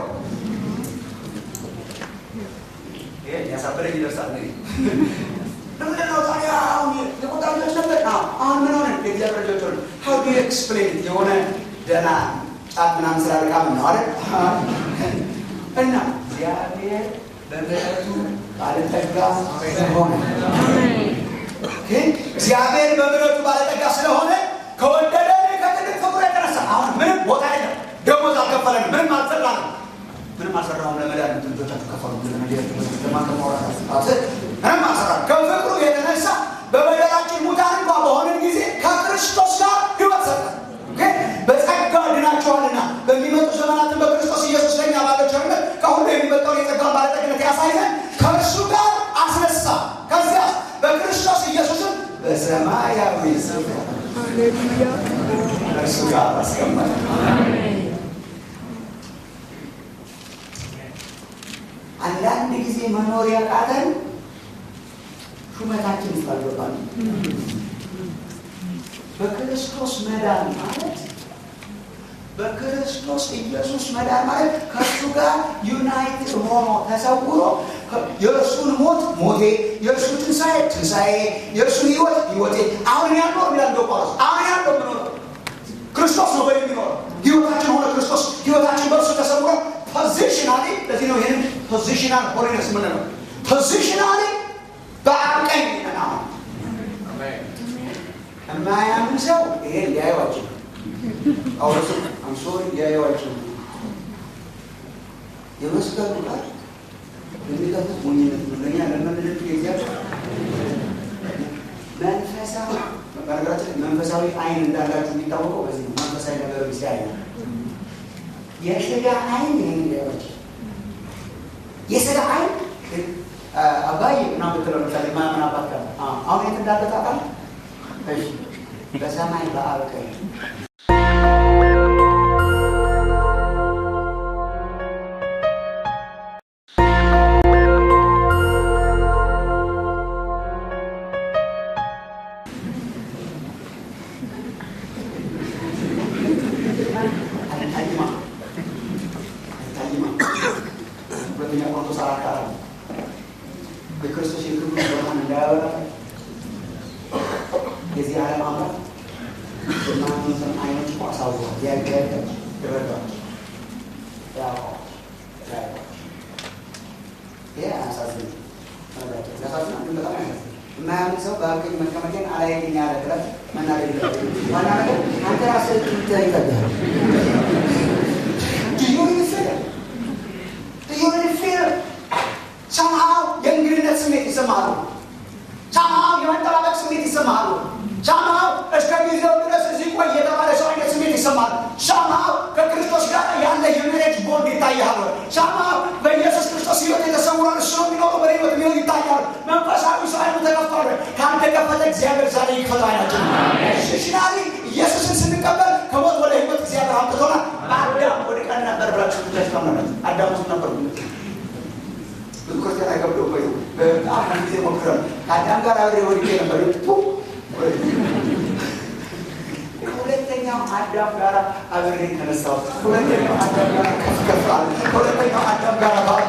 ይሄን ያሳበረኝ ይደርሳል። ለምንድን ነው ታዲያ አሁን የቆጣ ልጆች ነበር? አሁን ምን ሆነ? የእግዚአብሔር ልጆች ሆነ። ሀው ዱ ኤክስፕሌን የሆነ ደህና ጫት ምናምን ስላልቃምን ነው አይደል? እና እግዚአብሔር በምሕረቱ ባለጠጋ ስለሆነ ግን እግዚአብሔር በምሕረቱ ባለጠጋ ስለሆነ ከወደደ ከትልቅ ፍቅሩ የተነሳ አሁን ምንም ቦታ የለም። ደሞዝ አልከፈለን፣ ምንም አልሰራንም፣ ምንም አልሰራሁም። ለመድኃኒት ልጆቻችሁ ከፈሉ ምንም አልሰራም። ከፍቅሩ የተነሳ በበደላችን ሙታን እንኳ በሆንን ጊዜ ከክርስቶስ ጋር ሕይወት ሰጠን። ግን በጸጋ ድናችኋልና በሚመጡ ዘመናትን በክርስቶስ ኢየሱስ ለኛ ባለው ቸርነት ከሁሉ የሚበልጠውን የጸጋውን ባለጠግነት ያሳይዘን ከእርሱ ጋር አስነሳ። ከዚያ በክርስቶስ ኢየሱስም በሰማያዊ ስፍራ ከእርሱ ጋር አስቀመጠ። አንዳንድ ጊዜ መኖር ያቃተን ሹመታችን ይፈልጋል። በክርስቶስ መዳን ማለት በክርስቶስ ኢየሱስ መዳን ማለት ከእሱ ጋር ዩናይትድ ሆኖ ተሰውሮ የእርሱን ሞት ሞቴ፣ የእርሱ ትንሣኤ ትንሣኤ፣ የእርሱን ህይወት ህይወቴ። አሁን ያለው ይላል ጳውሎስ፣ አሁን ያለው ምኖረ ክርስቶስ ነው በ የሚኖረው ህይወታችን ሆነ ክርስቶስ ህይወታችን በእርሱ ተሰውሮ ፖዚሽናሊ። ለዚህ ነው ይህንን ፖዚሽናል ሆሊነስ ምንለው ፖዚሽናሊ በአብ ቀኝ ነን። አሁን የማያምን ሰው ይሄን ሊያየው አይችልም። ጳውሎስ አንሶሪ ሊያየው አይችልም። የመስቀሉ ቃል የሚጠፉት ሞኝነት ነው። ለእኛ ለምንድን የእግዚአብሔር መንፈሳዊ በነገራችን መንፈሳዊ አይን እንዳላችሁ የሚታወቀው በዚህ ነው። መንፈሳዊ ነገር ሲያይ ነው። የስጋ አይን ይህን ሊያየው አይችልም። የስጋ አይን አባዬ ምናምን ብትለው ለምሳሌ ማያምን አባት ጋር አሁን የት እንዳለ ታውቃለህ? እሺ በሰማይ በአብ ቀኝ ሁለተኛ ቆሮንቶስ አራት አራት የክርስቶስ የክብሩ ብርሃን እንዳያበራ የዚህ ዓለም አምላክ የማያምኑትን አይኖች እኮ አሳውሯል። ያጋደ ይረዳል ያውቀዋል ያውቀዋል። ይሄ አያሳዝንም። ያሳዝናል፣ ግን በጣም ያሳዝናል። የማያምን ሰው በአብቀኝ መቀመጤን አላየኝ ያለ ብለት መናገር የለበትም። ዋና ነገር አንተ ራስህ ትታይ ይጠጋል ሰምሃው የእንግድነት ስሜት ይሰማሉ። ሰምሃው የመጠባበቅ ስሜት ይሰማሉ። ሰምሃው እስከ ጊዜው ድረስ እዚህ ቆይ የተባለ ሰው አይነት ስሜት ይሰማሉ። ሰምሃው ከክርስቶስ ጋር ያለ የሜሬጅ ቦንድ ይታያል። ሰምሃው በኢየሱስ ክርስቶስ ሕይወት የተሰውረን እሱ ነው የሚኖረው በሕይወት የሚሆን ይታያል። መንፈሳዊ ሰው አይኑ ተከፍቷል። ካልተከፈተ እግዚአብሔር ዛሬ ይክፈተው አይናችን። ሽሽናሪ ኢየሱስን ስንቀበል ከሞት ወደ ሕይወት እግዚአብሔር አምጥቶናል። አዳም ወደ ቀን ነበር ብላችሁ ተስማመነት አዳም ውስጥ ነበር ብዙ ክርስቲያን አይከብደው ወይ በጣም ጊዜ ሞክረን ከአዳም ጋር አብሬ ወድቄ ነበር ሁለተኛው አዳም ጋር አብሬ ተነሳው ሁለተኛው አዳም ጋር ከፍ ከፍ አለ ሁለተኛው አዳም ጋር ባቀ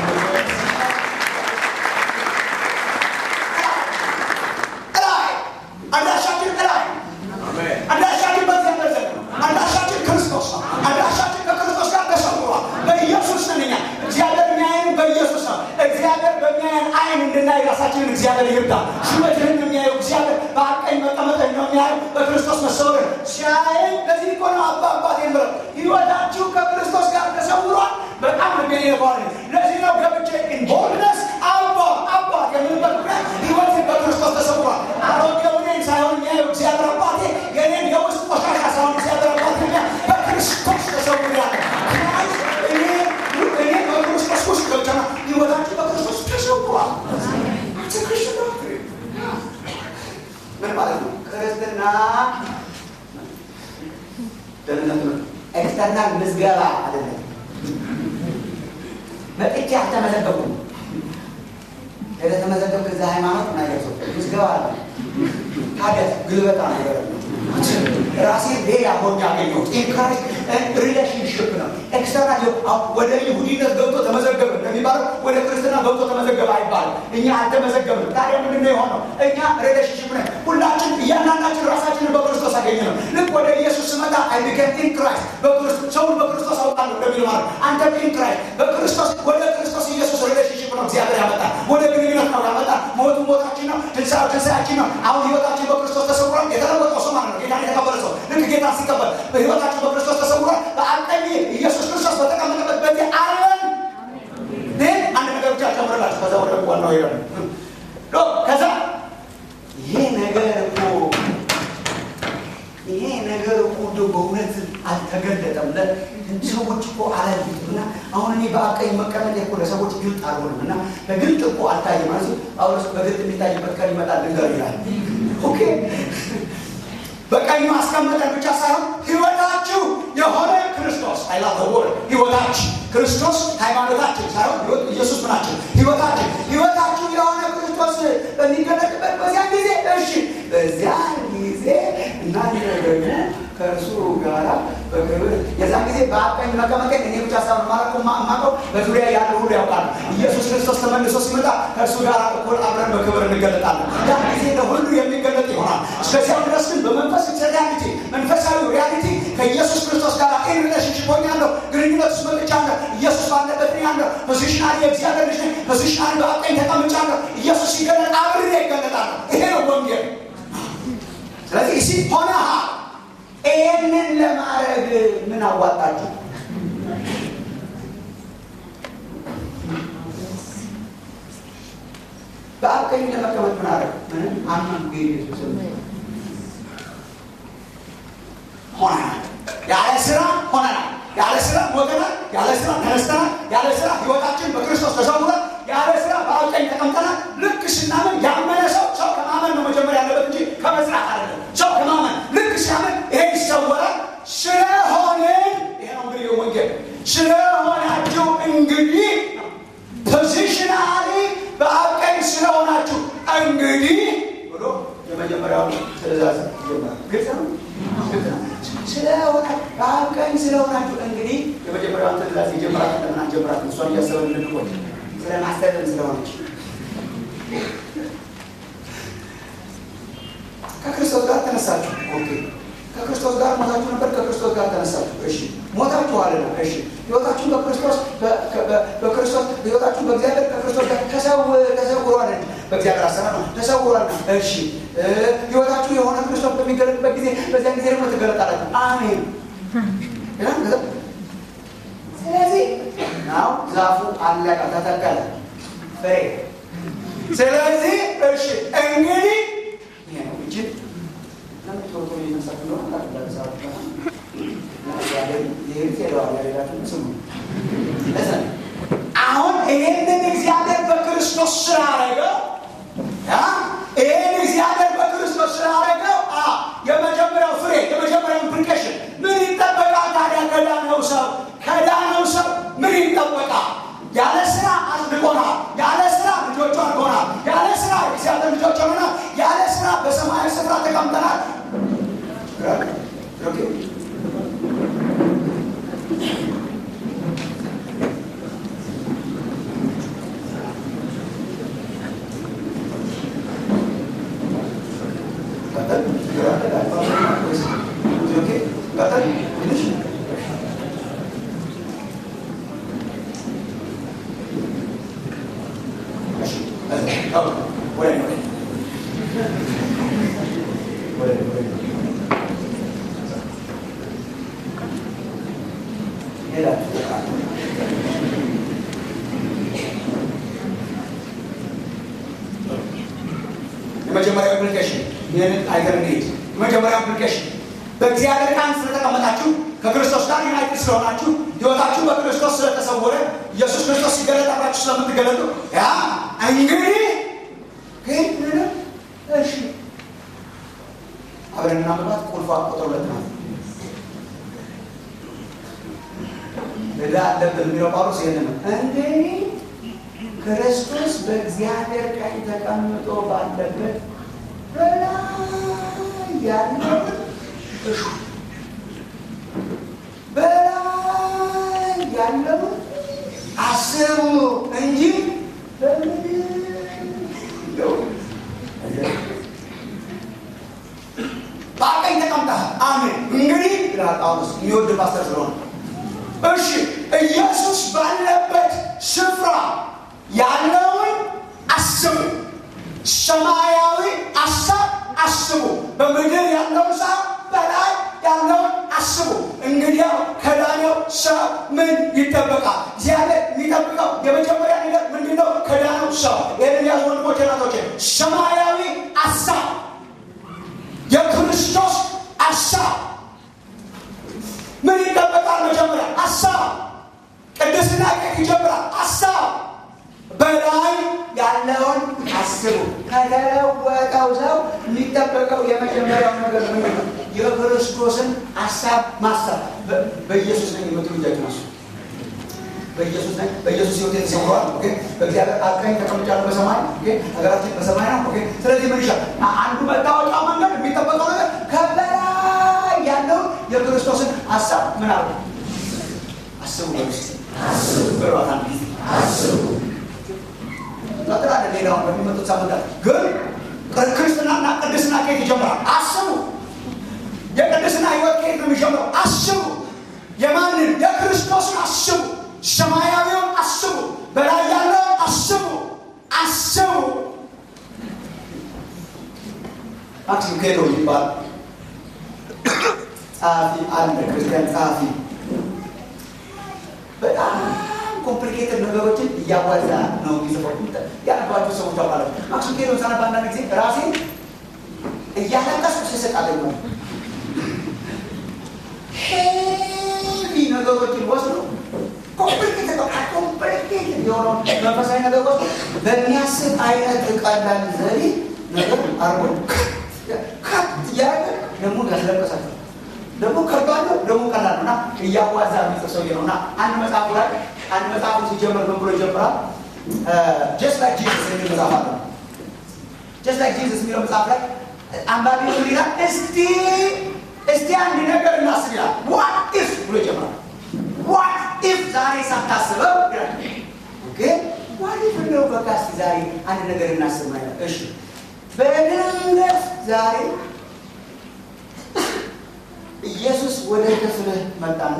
እላይ አዳሻችን እላይ አዳሻችን በዚያ መዘግ ነው አዳሻችን ክርስቶስ ነው አዳሻችን ከክርስቶስ ጋር ተሰውሯል በኢየሱስ ነን እኛ እግዚአብሔር የሚያየን በኢየሱስ ነው እግዚአብሔር በሚያየን አይን እንድናይ ራሳችንን እግዚአብሔር ይርዳ ሹመትህን የሚያየው እግዚአብሔር በአቀኝ መቀመጥህን ነው የሚያየው በክርስቶስ መሰወርን ሲያየኝ ለዚህ እኮ ነው አባ አባት የምለው ህይወታችሁ ከክርስቶስ ጋር ተሰውሯል በጣም ልቤ ይባል ለዚህ ነው ገብቼ ኢንቦልነስ አባ አባት የምልበት ምክንያት ህይወት በክርስቶስ ተሰውሯል አሮጌው እኔን ሳይሆን የሚያየው እግዚአብሔር አባቴ የኔን የውስጥ ቆሻሻ ሳይሆን እግዚአብሔር አባቴ በክርስቶስ ተሰውሯል እኔ እኔ በክርስቶስ ውስጥ ገብተና ህይወታችን በክርስቶስ ተሰውሯል ምን ማለት ነው ክርስትና ደህንነት ኤክስተርናል ምዝገባ አይደለም መጥቼ አልተመዘገብኩም የተመዘገብክ እዛ ሃይማኖት ነገር ሰው ምዝገባ አለ ታዲያ ግልበጣ ነገር ራሴ ሌላ ሆኜ አገኘሁት ኢንካሬጅ ሪሌሽንሽፕ ነው ኤክስተርናል ወደ ይሁዲነት ገብቶ ተመዘገበ እንደሚባለው ወደ ክርስትና ገብቶ ተመዘገበ አይባልም እኛ አልተመዘገብንም ታዲያ ምንድን ነው የሆነው እኛ ሪሌሽንሽፕ ነን ሁላችን እያንዳንዳችን ራሳችንን በክርስቶስ በክርስቶስ አገኘ ነው። ልክ ወደ ኢየሱስ ስመጣ አይ ቢኬም ኢን ክራይስት በክርስቶስ ሰውን በክርስቶስ አውቃለሁ እንደሚለው ማለት አንተ ኢን ክራይስት በክርስቶስ ወደ ክርስቶስ ኢየሱስ ሪሌሽንሽፕ ነው እግዚአብሔር ያመጣል። ወደ ግንኙነት ነው ያመጣል። ሞቱ ሞታችን ነው፣ ትንሣኤው ትንሣኤያችን ነው። አሁን ህይወታችን በክርስቶስ ተሰውሯል። የተለወጠው ሰው ማለት ነው ጌታ የተቀበለ ሰው ልክ ጌታ ሲቀበል በህይወታችን በክርስቶስ ተሰውሯል። በአቀኝ ኢየሱስ ክርስቶስ በተቀመጠበት በዚህ አለን ግን አንድ ነገር ብቻ ጨምርላችሁ ከዛ ወደ ዋናው ይላል ከዛ ይሄ ነገር እኮ ይሄ ነገር እኮ እንደው በእውነት አልተገለጠም። ሰዎች እኮ አላዩትም እና አሁን እኔ በአቀኝ መቀመጥ እኮ ለሰዎች ግልጥ አልሆንም እና በግልጥ እኮ አልታይም ማለት ጳውሎስ በግልጥ የሚታይበት ቀን ይመጣል ልንገር ይላል። ኦኬ በቀኝ ማስቀመጠን ብቻ ሳይሆን ህይወታችሁ የሆነ ክርስቶስ አይላ ወር ህይወታችሁ ክርስቶስ ሃይማኖታችን ሳይሆን ኢየሱስ ምናችን ህይወታችን ህይወታችሁ የሆነ ክርስቶስ በሚገለጥበት በዚያን ጊዜ እሺ፣ በዚያን ጊዜ እናንተ ደግሞ ከእርሱ ጋራ በክብር የዛን ጊዜ በአቀኝ መቀመጤን እኔ ብቻ ሳይሆን ማለት ማቀው በዙሪያ ያለ ሁሉ ያውቃል። ኢየሱስ ክርስቶስ ተመልሶ ሲመጣ ከእርሱ ጋር እኩል አብረን በክብር እንገለጣለን። ያን ጊዜ ለሁሉ የሚገለጥ ይሆናል። እስከዚያው ድረስ ግን በመንፈስ ሪያሊቲ መንፈሳዊ ሪያሊቲ ከኢየሱስ ክርስቶስ ጋር ኢን ሪሌሽንሽፕ ሆኛለሁ። ግንኙነት ውስጥ መጥቻለሁ። ኢየሱስ ባለበት ነው ያለው። ፖዚሽናሊ የእግዚአብሔር ልጅ ነኝ። ፖዚሽናሊ በአቀኝ ተቀምጫለሁ። ኢየሱስ ሲገለጥ አብሬ ይገለጣለሁ። ይሄ ነው ወንጌል። ስለዚህ ሲ ሆነ ይህንን ለማድረግ ምን አዋጣችሁ? በአብ ቀኝ ለመቀመጥ ምን አደረግ? ምንም አመንኩ ኢየሱስ ሆነናል። ያለ ስራ ሆነናል። ያለ ስራ ሞተናል። ያለ ስራ ተነስተናል። ያለ ስራ ህይወታችን በክርስቶስ ተሰውሯል። ያለ ስራ በአብ ቀኝ ተቀምጠናል። ልክ ስናምን ያመነ ሰው ሰው ከማመን ነው መጀመሪያ ያለበት እንጂ ከመስራት አይደለም። ሰው ከማመን ልክ ሲያምን ይሄ ይሰወራል። ስለሆንን ይሄ ነው እንግዲህ ወንጌል ስለሆናችሁ እንግዲህ ፖዚሽናሊ በአብ ቀኝ ስለሆናችሁ እንግዲህ ብሎ የመጀመሪያውን ትእዛዝ ይጀምራል። ግልጽ ነው። ስለሆነ በአብ ቀኝ ስለሆናችሁ እንግዲህ የመጀመሪያውን ትእዛዝ ይጀምራል። ለምን አንጀምራት? እሷን እያሰበን እንድንቆይ ስለማስተዳደር ስለሆነች ከክርስቶስ ጋር ተነሳችሁ። ኦኬ ከክርስቶስ ጋር ሞታችሁ ነበር። ከክርስቶስ ጋር ተነሳችሁ። እሺ ሞታችኋልና፣ እሺ ህይወታችሁን በክርስቶስ በክርስቶስ ህይወታችሁን በእግዚአብሔር ከክርስቶስ ጋር ተሰውሯል። በእግዚአብሔር አሰራር ነው ተሰውሯል። እሺ ህይወታችሁ የሆነ ክርስቶስ በሚገለጥበት ጊዜ በዚያን ጊዜ ደግሞ ትገለጣላችሁ። አሜን። ስለዚህ ናው ዛፉ አለቀ፣ ተተከለ፣ ፍሬ። ስለዚህ እሺ እንግዲህ ይሄ ነው እንጂ ለምን ቶሎ ቶሎ እየተነሳችሁ እንደሆነ አሁን ይህንን እግዚአብሔር በክርስቶስ ስላደረገው ይህን እግዚአብሔር በክርስቶስ ስላደረገው የመጀመሪያው ፍሬ የመጀመሪያው ኢምፕሊኬሽን ምን ይጠበቃል ታዲያ? ከዳነው ሰው ከዳነው ሰው ምን ይጠበቃል? ያለ ስራ አጽድቆናል። ያለ ስራ ልጆቹ አድርጎናል። ያለ ስራ እግዚአብሔር ልጆች ሆነናል። ያለ ስራ በሰማያዊ ስፍራ ተቀምጠናል። የመጀመሪያው ኢምፕሊኬሽን ይህንን አይተን እንሂድ። የመጀመሪያው ኢምፕሊኬሽን በእግዚአብሔር ቃል ስለተቀመጣችሁ ከክርስቶስ ጋር ዩናይትድ ስለሆናችሁ ህይወታችሁ በክርስቶስ ስለተሰወረ ኢየሱስ ክርስቶስ ሲገለጣላችሁ ስለምትገለጡ ያ እንግዲህ ግን እሺ አብረን እናምባት ቁልፏ ቁጥር ሁለት ናት። ዕዳ አለብን የሚለው ጳውሎስ ይህን ነው። እንግዲህ ክርስቶስ በእግዚአብሔር ቀኝ ተቀምጦ ባለበት በላይ ያለው እሹ በላይ ያለው አስቡ እንጂ በምድር በቀኝ ተቀምጣ እሺ ኢየሱስ ባለበት ስፍራ ያለውን አስቡ። ሰማያዊ ሀሳብ አስቡ። በምድር ያለውን ሰው በላይ ያለውን አስቡ። እንግዲያው ከዳነው ሰው ምን ይጠበቃል? እግዚአብሔር የሚጠብቀው የመጀመሪያ ነገር ምንድን ነው? ከዳነው ሰው ይህንን ያዙ ወንድሞቼ፣ እናቶቼ፣ ሰማያዊ ሀሳብ የክርስቶስ ሀሳብ ምን ይጠበቃል? መጀመሪያ ሀሳብ ቅድስና ከየት ይጀምራል? ሀሳብ በላይ ያለውን አስቡ። ከተለወጠው ሰው የሚጠበቀው የመጀመሪያው ነገር ምንድን ነው? የክርስቶስን ሀሳብ ማሰብ። በኢየሱስ ነኝ የምትሉ እጃችሁ ናሱ። በኢየሱስ ነኝ፣ በኢየሱስ ህይወት የተሰውረዋል። በእግዚአብሔር አቀኝ ተቀምጫለሁ በሰማይ ሀገራችን በሰማይ ነው። ስለዚህ ምን ይሻል? አንዱ መታወቂያ መንገድ የሚጠበቀው ነገር ከበላይ ያለውን የክርስቶስን ሀሳብ ምን አሉ አስቡ። በስ በሏት አንድ ጊዜ አስቡ ቀጥላለ ሌላውን በሚመጡት ሳምንታት ግን ክርስትናና ቅድስና ከየት ይጀምራል? አስቡ። የቅድስና ህይወት ከየት ነው የሚጀምረው? አስቡ። የማንን? የክርስቶስን አስቡ። ሰማያዊውን አስቡ። በላይ ያለውን አስቡ። አስቡ። ማክሲም ኬሎ ይባል ጸሐፊ አለ፣ ክርስቲያን ጸሐፊ በጣም ኮምፕሊኬትድ ነገሮችን እያዋዛ ነው የሚጽፈው። ያነባቸው ሰዎች አባላት ማክሱም ኬሎ ሳነባ አንዳንድ ጊዜ ራሴ እያለቀስኩ ስስቅ አገኘሁ። ሄቪ ነገሮችን ወስዶ ኮምፕሊኬትድ ኮምፕሊኬትድ የሆነው መንፈሳዊ ነገር ወስዶ በሚያስብ አይነት ቀላል ዘዴ ነገር አርጎ ካት እያደረገ ደግሞ ያስለቀሳቸው ደግሞ ከባድ ነው፣ ደግሞ ቀላል ነው እና እያዋዛ የሚጽፍ ሰውዬ ነው እና አንድ መጽሐፉ ላይ አንድ መጽሐፉ ሲጀመር ምን ብሎ ይጀምራል? ጀስት ላይክ ጂሰስ የሚል መጽሐፍ አለ። ጀስት ላይክ ጂሰስ የሚለው መጽሐፍ ላይ አንባቢ ምን ይላል? እስቲ እስቲ አንድ ነገር እናስብ ይላል። ዋት ኢፍ ብሎ ይጀምራል። ዋት ኢፍ ዛሬ ሳታስበው ይላል። ኦኬ ዋት ኢፍ እንደው በቃ እስቲ ዛሬ አንድ ነገር እናስብ ማለት እሺ፣ በድንገት ዛሬ ኢየሱስ ወደ ክፍልህ መጣና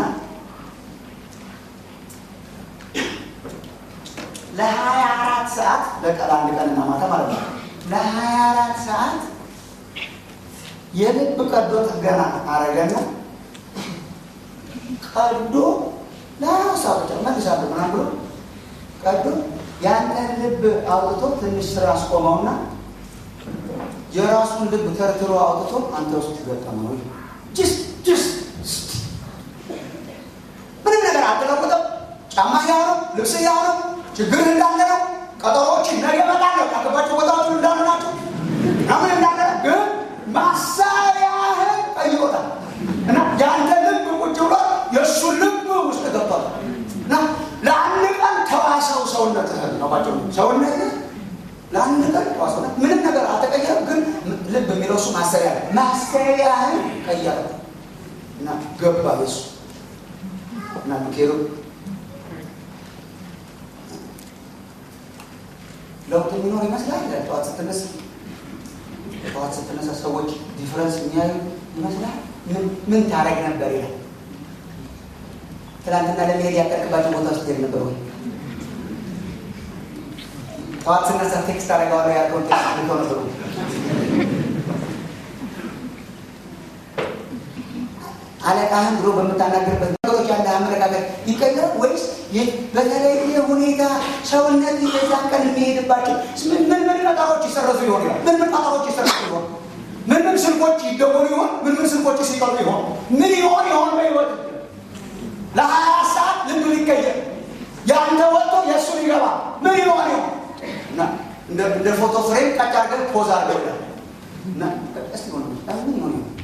ለሀያ አራት ሰዓት በቀን አንድ ቀንና ማታ ማለት ነው። ለሀያ አራት ሰዓት የልብ ቀዶ ጥገና አረገና ቀዶ ለሀያ ሰዓት ብቻ መልሳለሁ ምናምን ብሎ ቀዶ ያንን ልብ አውጥቶ ትንሽ ስራ አስቆመውና የራሱን ልብ ተርትሮ አውጥቶ አንተ ውስጥ ገጠመው። ጅስት ጅስት ምንም ነገር አልተለወጠም። ጫማ ያው ነው፣ ልብስ ያው ነው፣ ችግር እንዳለ ነው። ቀጠሮዎች ነገ እመጣለሁ ያገባቸው ቦታዎች እንዳሉ ናቸው። ምን እንዳለ ግን ማሳያህን ጠይቆታል እና የአንተ ልብ ቁጭ ብሎ የእሱ ልብ ውስጥ ገብቷል እና ለአንድ ቀን ተዋሰው ሰውነትህን ነው ባቸው ሰውነትህ ለአንድ ቀን ተዋሰውነት ምንም ነገር አልተቀየረም። ግን ልብ የሚለው እሱ ማሰሪያ ነው። ማሰሪያህን ቀየረ እና ገባ የሱ እና ሚካኤሉ ለውጥ የሚኖር ይመስላል። ጠዋት ስትነሳ ጠዋት ስትነሳ ሰዎች ዲፍረንስ የሚያዩ ይመስላል። ምን ታረግ ነበር ይላል። ትናንትና ለመሄድ ያቀርቅባቸው ቦታ ውስጥ ሄድ ነበር ወይ? ጠዋት ስነሳ ቴክስት አደርገዋለሁ ያልከውን ቴክስት ልከው ነበሩ። አለቃህን ብሎ በምታናገርበት ነገሮች ያለ አመለካከት ይቀየር ወይስ በተለየ ሁኔታ ሰውነት የዛን ቀን የሚሄድባቸው ምን ምን ምን ቀጠሮች ይሰረዙ ይሆን? ምን ምን ቀጠሮች ይሰረዙ ይሆን? ምን ምን ስልኮች ይደወሉ ይሆን? ምን ምን ስልኮች ሲቀሩ ይሆን? ምን ይሆን ይሆን በህይወት ለሀያ ሰዓት ልብ ሊቀየር ያንተ ወጥቶ የእሱ ሊገባ ምን ይሆን ይሆን? እንደ ፎቶ ፍሬም ቀጭ አድርገህ ፖዝ አድርገው ይላል እና እስቲ ሆነ ምን ይሆን ይሆን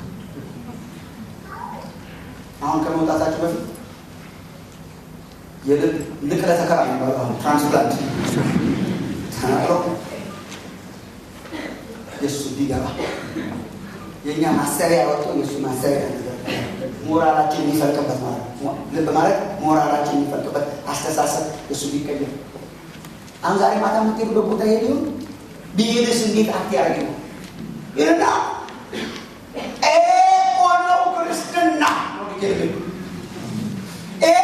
አሁን ከመውጣታቸው በፊት የልብ ንቅለ ተከላ የሚባለው አሁን ትራንስፕላንት ተናግሮ የእሱ ቢገባ የእኛ ማሰሪያ ወጥቶ የእሱ ማሰሪያ ሞራላችን የሚፈልቅበት ማለት ልብ ማለት ሞራላችን የሚፈልቅበት አስተሳሰብ የእሱ ቢቀየር አሁን ዛሬ ማታ የምትሄዱበት ቦታ ሄድ ይሁን ቢሄድስ እንዴት አክት ያደርግ ነው ይልና ኤቆ ነው ክርስትና ይሄ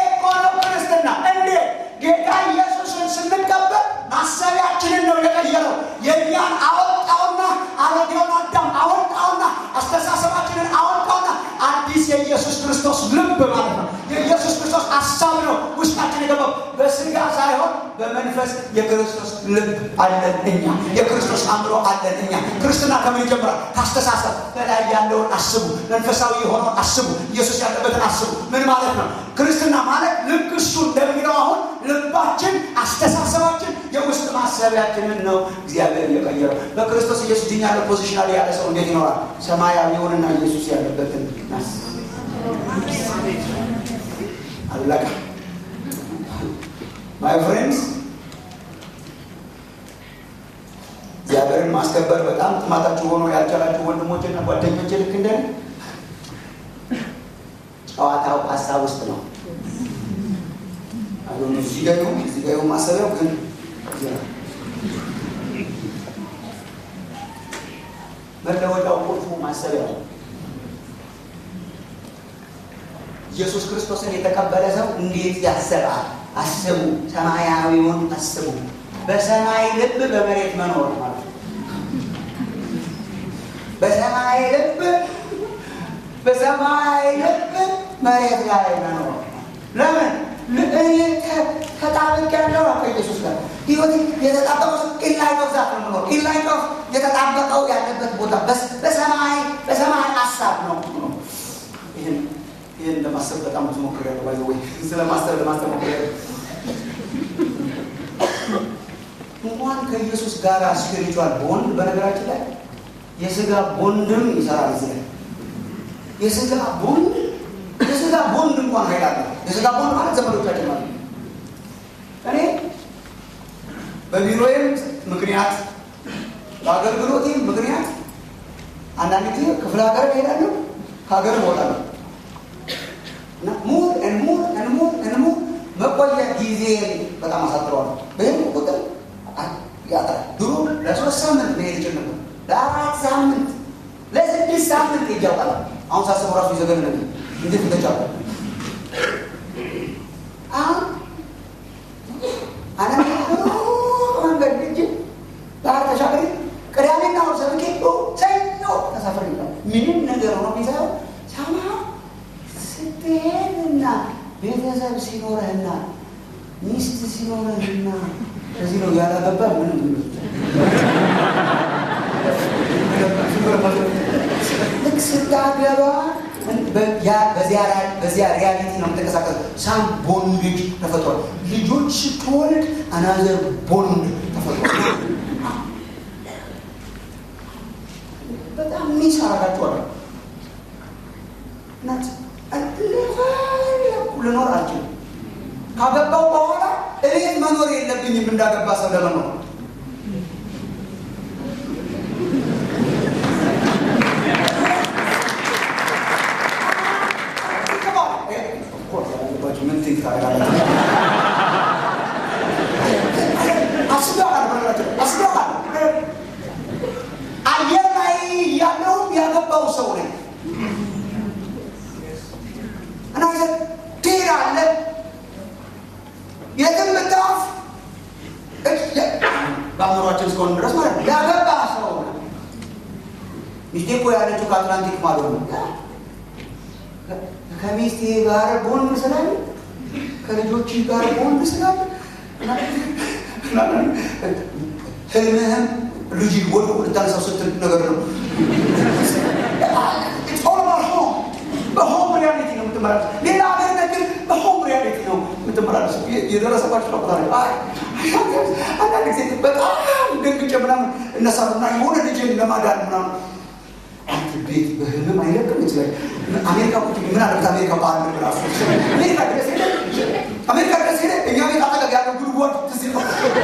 ልብ ማለት ነው። የኢየሱስ ክርስቶስ ሀሳብ ነው ውስጣችን የገባው በስጋ ሳይሆን በመንፈስ የክርስቶስ ልብ አለን እኛ። የክርስቶስ አእምሮ አለን እኛ። ክርስትና ከምን ይጀምራል? ካስተሳሰብ በላይ ያለውን አስቡ፣ መንፈሳዊ የሆነውን አስቡ፣ ኢየሱስ ያለበትን አስቡ። ምን ማለት ነው? ክርስትና ማለት ልክ እሱ እንደሚለው አሁን ልባችን፣ አስተሳሰባችን የውስጥ ማሰቢያችንን ነው እግዚአብሔር እየቀየረው። በክርስቶስ ኢየሱስ ድኛለሁ ፖዚሽናል ያለ ሰው እንዴት ይኖራል? ሰማያዊውንና ኢየሱስ ያለበትን ናስ አለቃ ማይ ፍሬንድስ እግዚአብሔርን ማስከበር በጣም ጥማታችሁ ሆኖ ያልቻላችሁ ወንድሞችና ጓደኞች ልክ እንደ ጨዋታው ሀሳብ ውስጥ ነው። አሁን እዚህ ጋር ይሁን እዚህ ጋር ይሁን ማሰቢያው ግን መለወጫው ቁልፉ ማሰቢያው ኢየሱስ ክርስቶስን የተቀበለ ሰው እንዴት ያስባል? አስቡ፣ ሰማያዊውን አስቡ። በሰማይ ልብ በመሬት መኖር ማለት ነው። በሰማይ ልብ በሰማይ ልብ መሬት ላይ መኖር ለምን? እኔ ተጣብቅ ያለው ከኢየሱስ ጋር ህይወት የተጣበቀው ኢንላይን ኦፍ ዛት ነው የምኖር። ኢንላይን ኦፍ የተጣበቀው ያለበት ቦታ በሰማይ በሰማይ ሀሳብ ነው ይህን ይህን ለማሰብ በጣም ብዙ ሞክሬያለሁ። ባይ ወይ ስለማሰብ ለማሰብ ሞክሬያለሁ። እንኳን ከኢየሱስ ጋር ስፒሪቹዋል ቦንድ በነገራችን ላይ የስጋ ቦንድም ይሰራል። እዚህ ላይ የስጋ ቦንድ የስጋ ቦንድ እንኳን ኃይል አለ። የስጋ ቦንድ ማለት ዘመዶቻችን ማለት ነው። እኔ በቢሮዬም ምክንያት በአገልግሎቴም ምክንያት አንዳንድ ጊዜ ክፍለ ሀገር እሄዳለሁ፣ ከሀገር እወጣለሁ እና ሙር እንሙር እንሙር እንሙር መቆያ ጊዜ በጣም አሳጥረዋለሁ። በይህም ቁጥር ያጥራል። ድሮ ለሶስት ሳምንት መሄድ ይችል ነበር። ለአራት ሳምንት፣ ለስድስት ሳምንት ይጃውቃል። አሁን ሳስበው ራሱ ይዘገን ነበር። እንዴት ተቻለ? አሁን አነ መንገድ ልጅ ባህር ተሻገሪ ቅዳሜና እሑድ ሰብኬ ሰኞ ተሳፈር ይላል። ምንም ነገር ሆኖ ቢሳየው ሰማ ስትሄድና ቤተሰብ ሲኖረህና ሚስት ሲኖረህና እዚህ ነው ያላገባ ምንም ልክ ስታገባ በዚያ ሪያሊቲ ነው የምትንቀሳቀስ። ሳም ቦንድጅ ተፈጥሯል። ልጆች ስትወልድ አናዘር ቦንድ ተፈጥሯል። በጣም ሚስ አረጋችኋለሁ እናት ልኖር አልችልም። ካገባው በኋላ እቤት መኖር የለብኝም እንዳገባ ሰው ለመኖር አየር ላይ ያለው ያገባው ሰው ነኝ እና ትሄዳለህ የትም ብታፍ በአእምሯችን እስከሆነ ድረስ ማለት ነው። ያገባ ሰው ሚስቴ እኮ ያለችው ከአትላንቲክ ማዶ ነው። ከሚስቴ ጋር ቦንድ ስላለ ከልጆች ጋር ቦንድ ስላለ ህልምህም ልጅ ወደ ልታነሳው ስትል ነገር ነው። በሆም ሪያሊቲ ነው የምትመላለሰው። ሌላ ሀገር ነገር በሆም ሪያሊቲ ነው የምትመላለሰው። የደረሰባቸው ነው አንዳንድ ጊዜ በጣም ደንግጬ ምናምን እነሳሉና የሆነ ልጅን ለማዳን ምናምን አንድ ቤት በህልም አይለቅም ይችላል። አሜሪካ ቁጭ ምን አለበት አሜሪካ በአንድ ራሱ አሜሪካ ድረስ ሄደ አሜሪካ ድረስ ሄደ እኛ ቤት አጠገብ ያለው ጉድጓድ ትዝ ነው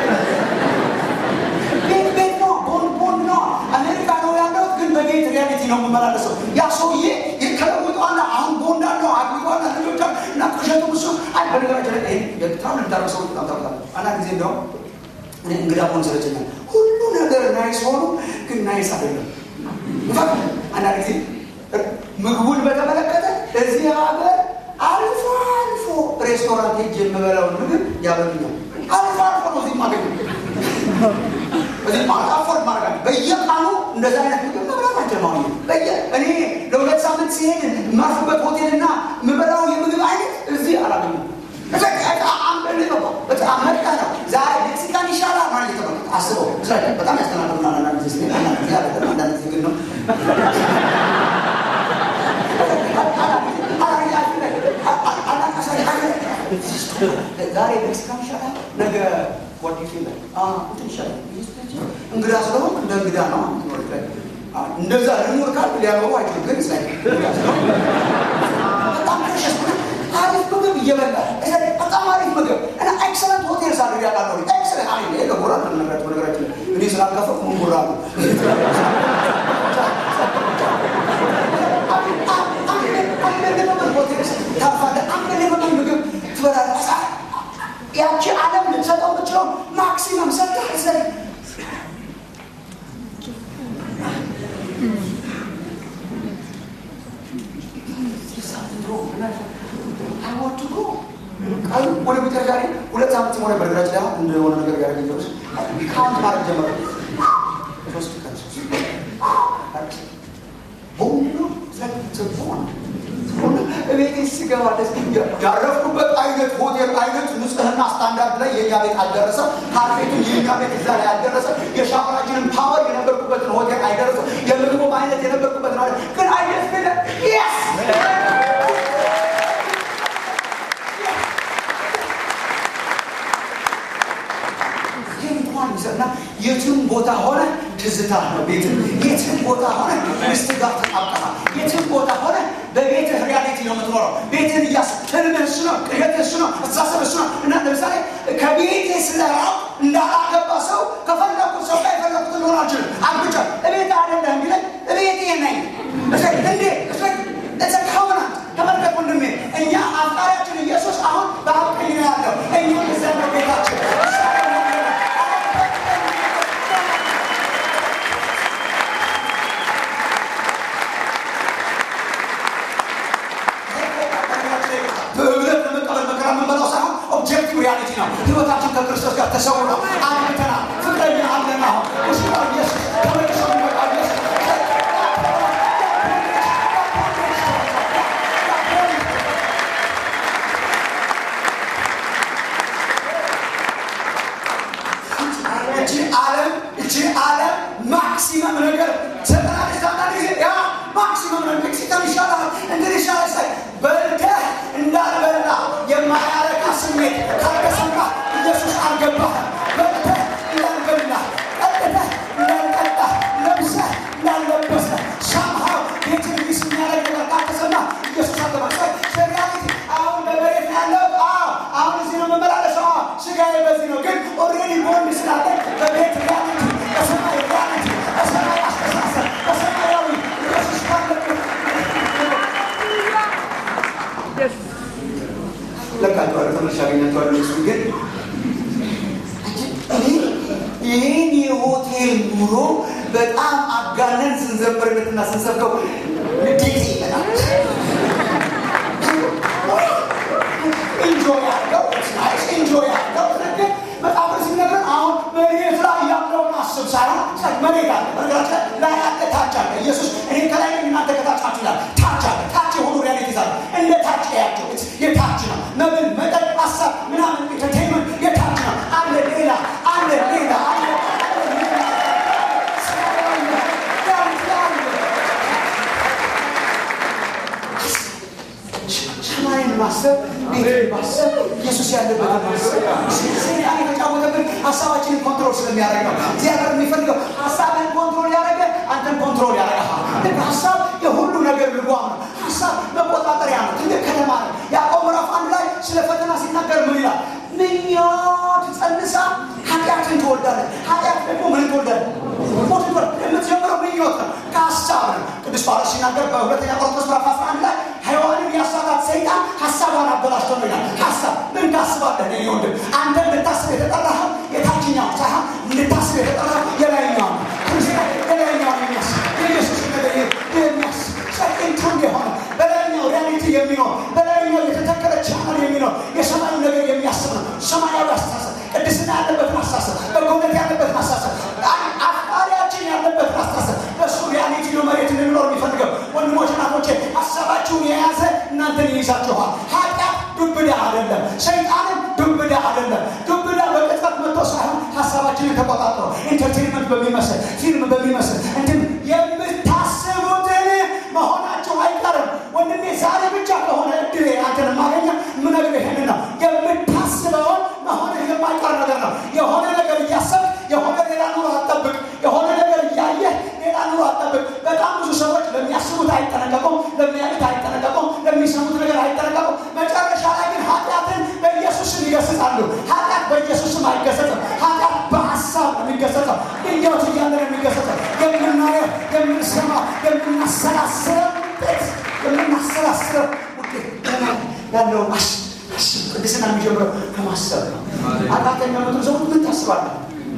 ቤት ቤት ነው ቦንድ ቦንድ ነው አሜሪካ ነው ያለው ግን በቤት ሪያሊቲ ነው የምመላለሰው ያ ሰውዬ ከለውጠዋና አሁን ቦንድ አለው አግቢቷና ልጆች እና ቅሸቱ ብሱ አይ በነገራችን ላይ የትራቭል ልታደርግ ሰዎች በጣም ታውቃለህ አንዳንድ ጊዜ እንደውም እኔ እንግዳ ሆን ስለችኛል ሁሉ ነገር ናይስ ሆኑ ግን ናይስ አይደለም አንዳንድ ጊዜ ምግቡን በተመለከተ እዚህ ሀገር አልፎ አልፎ ሬስቶራንት ሄጅ የምበላውን ምግብ ያበሉኛል። አልፎ አልፎ ነው እዚህ ማገኘ እዚህ አፎርድ ማድረግ በየቀኑ እንደዚ አይነት ምግብ መብላት አንችልም። አሁን በየ እኔ ለሁለት ሳምንት ሲሄድ የማርፍበት ሆቴልና የምበላው የምግብ አይነት እዚህ አላገኘም። በጣም መርቃ ነው። ዛሬ ሜክሲካን ይሻላል ማለት የተባለ አስበው በጣም ያስተናግዱናል። አንዳንድ ጊዜ አንዳንድ ጊዜ አይደለም፣ አንዳንድ ጊዜ ግን ነው ዛሬ ሜክሲካን ይሻላል፣ ነገ ጓዲፍ ይላል እንትን ይሻላል። እንግዳ ስለሆን እንደ እንግዳ ነው እንደዛ ልኖር ካል ሊያኖሩ አይችሉም። ግን ስ በጣም ፕሬሸስ አሪፍ ምግብ እየበላ በጣም አሪፍ ምግብ እና ኤክሰለንት ሆቴል ሳሉ ያቃለ ኤክሰለንት አይ ለጎራ ነገራቸው ነገራችን እኔ ስላልከፈኩ ምን ጎራ ነው ያቺ ዓለም ልትሰጠው ምችለው ማክሲመም ሰጠ ወደ መጨረሻ ላይ ሁለት ሳምንት ሲሆነ በነገራችን ላይ አሁን እንደሆነ ነገር ጋር ገኘሁት ካውንት ማድረግ ጀመረ። ሶስት ቀን ሶስት በሙሉ ዘግቶን ቤት ስገባ ደስ ያረፍኩበት አይነት ሆቴል አይነት ንጽህና ስታንዳርድ ላይ የእኛ ቤት አልደረሰ። ካርፔቱን የእኛ ቤት እዛ ላይ አልደረሰ። የሻወራችንን ፓወር የነበርኩበትን ሆቴል አይደረሰ። የምግቡ አይነት የነበርኩበትን ሆቴል ግን አይነት ግን የስ እና የትም ቦታ ሆነ ትዝታ ነው ቤት የትም ቦታ ሆነ ሚስት ጋር ተጣብቀሃል። የትም ቦታ ሆነ በቤትህ ሪያሊቲ ነው የምትኖረው። ቤትህን እያስ ህልምህ እሱ ነው፣ ቅዠትህ እሱ ነው፣ አስተሳሰብ እሱ ነው እና ለምሳሌ ከቤቴ ስለራቅ እንዳላገባ ሰው ከፈለኩት ሰው ጋር የፈለኩትን ልሆን አልችልም። አግብቻ እቤት አይደለህም ቢለኝ እቤቴ ነኝ እንዴ ከሆናት ተመልከት ወንድሜ፣ እኛ አፍቃሪያችን ኢየሱስ አሁን በአብ ቀኝ ነው ያለው። እኛ እዛ ነው ቤታችን በእምነት ለመቀበል መከራ የምንበላው ሳይሆን ኦብጀክቲቭ ሪያሊቲ ነው። ህይወታችን ከክርስቶስ ጋር ተሰውሮ አግብተናል። ፍቅረኛ አለን። አሁን ውስጥ ኢየሱስ ተመልሶ የሚመጣ ኢየሱስ እቺ ዓለም እቺ ዓለም ማክሲመም ነገር ዘጠና አንዳንድ ጊዜ ያ ማክሲመም ነው። ሜክሲካን ይሻላል እንግዲህ ይሻላል ሳይ በልተህ እንዳልበላ የማያረካ ስሜት ካልተሰማ ኢየሱስ አልገባህም። በልተህ እንዳልበላ ጠጥተህ እንዳልጠጣ ለብሰህ እንዳልለበሰ ሳምሃው ቤትን ሚስ የሚያደርግ ነገር ካልተሰማ ኢየሱስ አልገባ ሪያሊቲ አሁን በመሬት ያለው አሁን እዚህ ነው መመላለሰው ስጋዬ በዚህ ነው ግን ኦልሬዲ ቦንድ ስላለ በቤት ሪያሊቲ በሰማይ ሪያሊቲ በሰማይ አስተሳሰብ በሰማያዊ ኢየሱስ ካለበት ለቃቸዋለ ተመልሼ አገኛቸዋለሁ። እሱ ግን ይህን የሆቴል ኑሮ በጣም አጋነን ስንዘምርለትና ስንሰብከው ንዴት ይመጣል። ኢንጆይ ያለው ኢንጆይ ያለው ግን በጣም ሲነገር አሁን መሬት ላይ ያለውን አስብ ሳይሆን መሬት አለ በነገራችን ላይ ያለ ታች አለ። ኢየሱስ እኔ ከላይ ነኝ እናንተ ከታች ናችሁ ይላል። ታች አለ። ታች የሆኑ ሪያሊቲ አለ። እንደ ታች ያቸው የታች ነው። መብል፣ መጠጥ፣ ሀሳብ ምናምን ኢንተርቴንመንት የታች ነው። አለ ሌላ አለ ሌላ አለ ሰማይን ማሰብ ቤትን ማሰብ ኢየሱስ ያለበትን ማሰብ ሰይጣን የተጫወተብን ሀሳባችንን ኮንትሮል ስለሚያደርግ ነው። እግዚአብሔር የሚፈልገው ሀሳብን ኮንትሮል ያደረገ አንተን ኮንትሮል ያደርግሃል። ልክ ሀሳብ የሁሉ ነገር ልጓም ነው። ሀሳብ መቆጣጠሪያ ነው። ትልቅ ከተማ ነው። ያዕቆብ ምዕራፍ አንድ ላይ ስለ ፈተና ሲናገር ምን ይላል? ምኞት ጸንሳ ኃጢአትን ትወልዳለች። ኃጢአት ደግሞ ምን ትወልዳለች? ሞት ትወልዳለች። የምትጀምረው ምኞት ነው፣ ከሀሳብ ነው። ቅዱስ ጳውሎስ ሲናገር በሁለተኛ ቆሮንቶስ ምዕራፍ 11 ላይ ሔዋንን ያሳታት ሰይጣን ሀሳቧን አበላሽቶ ነው ይላል። ሀሳብ ምን ታስባለህ? እኔ ወንድም አንተ እንድታስብ የተጠራኸው የታችኛው ሳይሆን እንድታስብ የተጠራኸው የላይኛው ነው። ክርስቲያን የላይኛውን የሚያስብ የኢየሱስ ነገር የሚያስብ ጸጥንቱን የሆነ በላይኛው ሪያሊቲ የሚኖር በላይኛው የተተከለ ቻናል የሚኖር የሰማዩ ነገር የሚያስብ ነው። ሰማያዊ አስተሳሰብ፣ ቅድስና ያለበትን አስተሳሰብ፣ በጎነት ያለበትን አስተሳሰብ፣ አፍቃሪያችን ያለበትን አስተሳሰብ በእሱ ሪያሊቲ ነው መሬት እንድንኖር የሚፈልገው ወንድሞች ናቶቼ እናንተን ይይዛችኋል። ኃጢአት ዱብዳ አይደለም፣ ሰይጣንም ዱብዳ አይደለም። ዱብዳ በቅጽበት መጥቶ ሳይሆን ሀሳባችንን ተቆጣጥሮ ኢንተርቴንመንት በሚመስል ፊልም በሚመስል እንትን የምታስቡትን መሆናቸው አይቀርም። ወንድሜ ዛሬ ብቻ ከሆነ እድሌ አንተን ማገኘ ምነግር ይሄን ነው። የምታስበውን መሆንህ የማይቀር ነገር ነው። የሆነ ነገር እያሰብክ የሆነ ሌላ ኑሮ አትጠብቅ። የሆነ ነገር እያየህ ሌላ ኑሮ አትጠብቅ። በጣም ብዙ ሰዎች ለሚያስቡት አይጠነቀቁም፣ ለሚያዩት አይጠነቀቁም፣ ለሚሰሙት ነገር አይጠነቀቁም። መጨረሻ ላይ ግን ኃጢአትን በኢየሱስም ይገስጻሉ። ኃጢአት በኢየሱስም አይገሰጽም። ኃጢአት በሀሳብ ነው የሚገሰጸው። ድንጋዮች እያለ ነው የሚገሰጸው። የምናየው፣ የምንሰማው፣ የምናሰላስለው ውጤት የምናሰላስለው ውጤት ያለው ቅድስና የሚጀምረው ከማሰብ ነው። አራተኛ መቶ ሰው ምን ታስባለህ?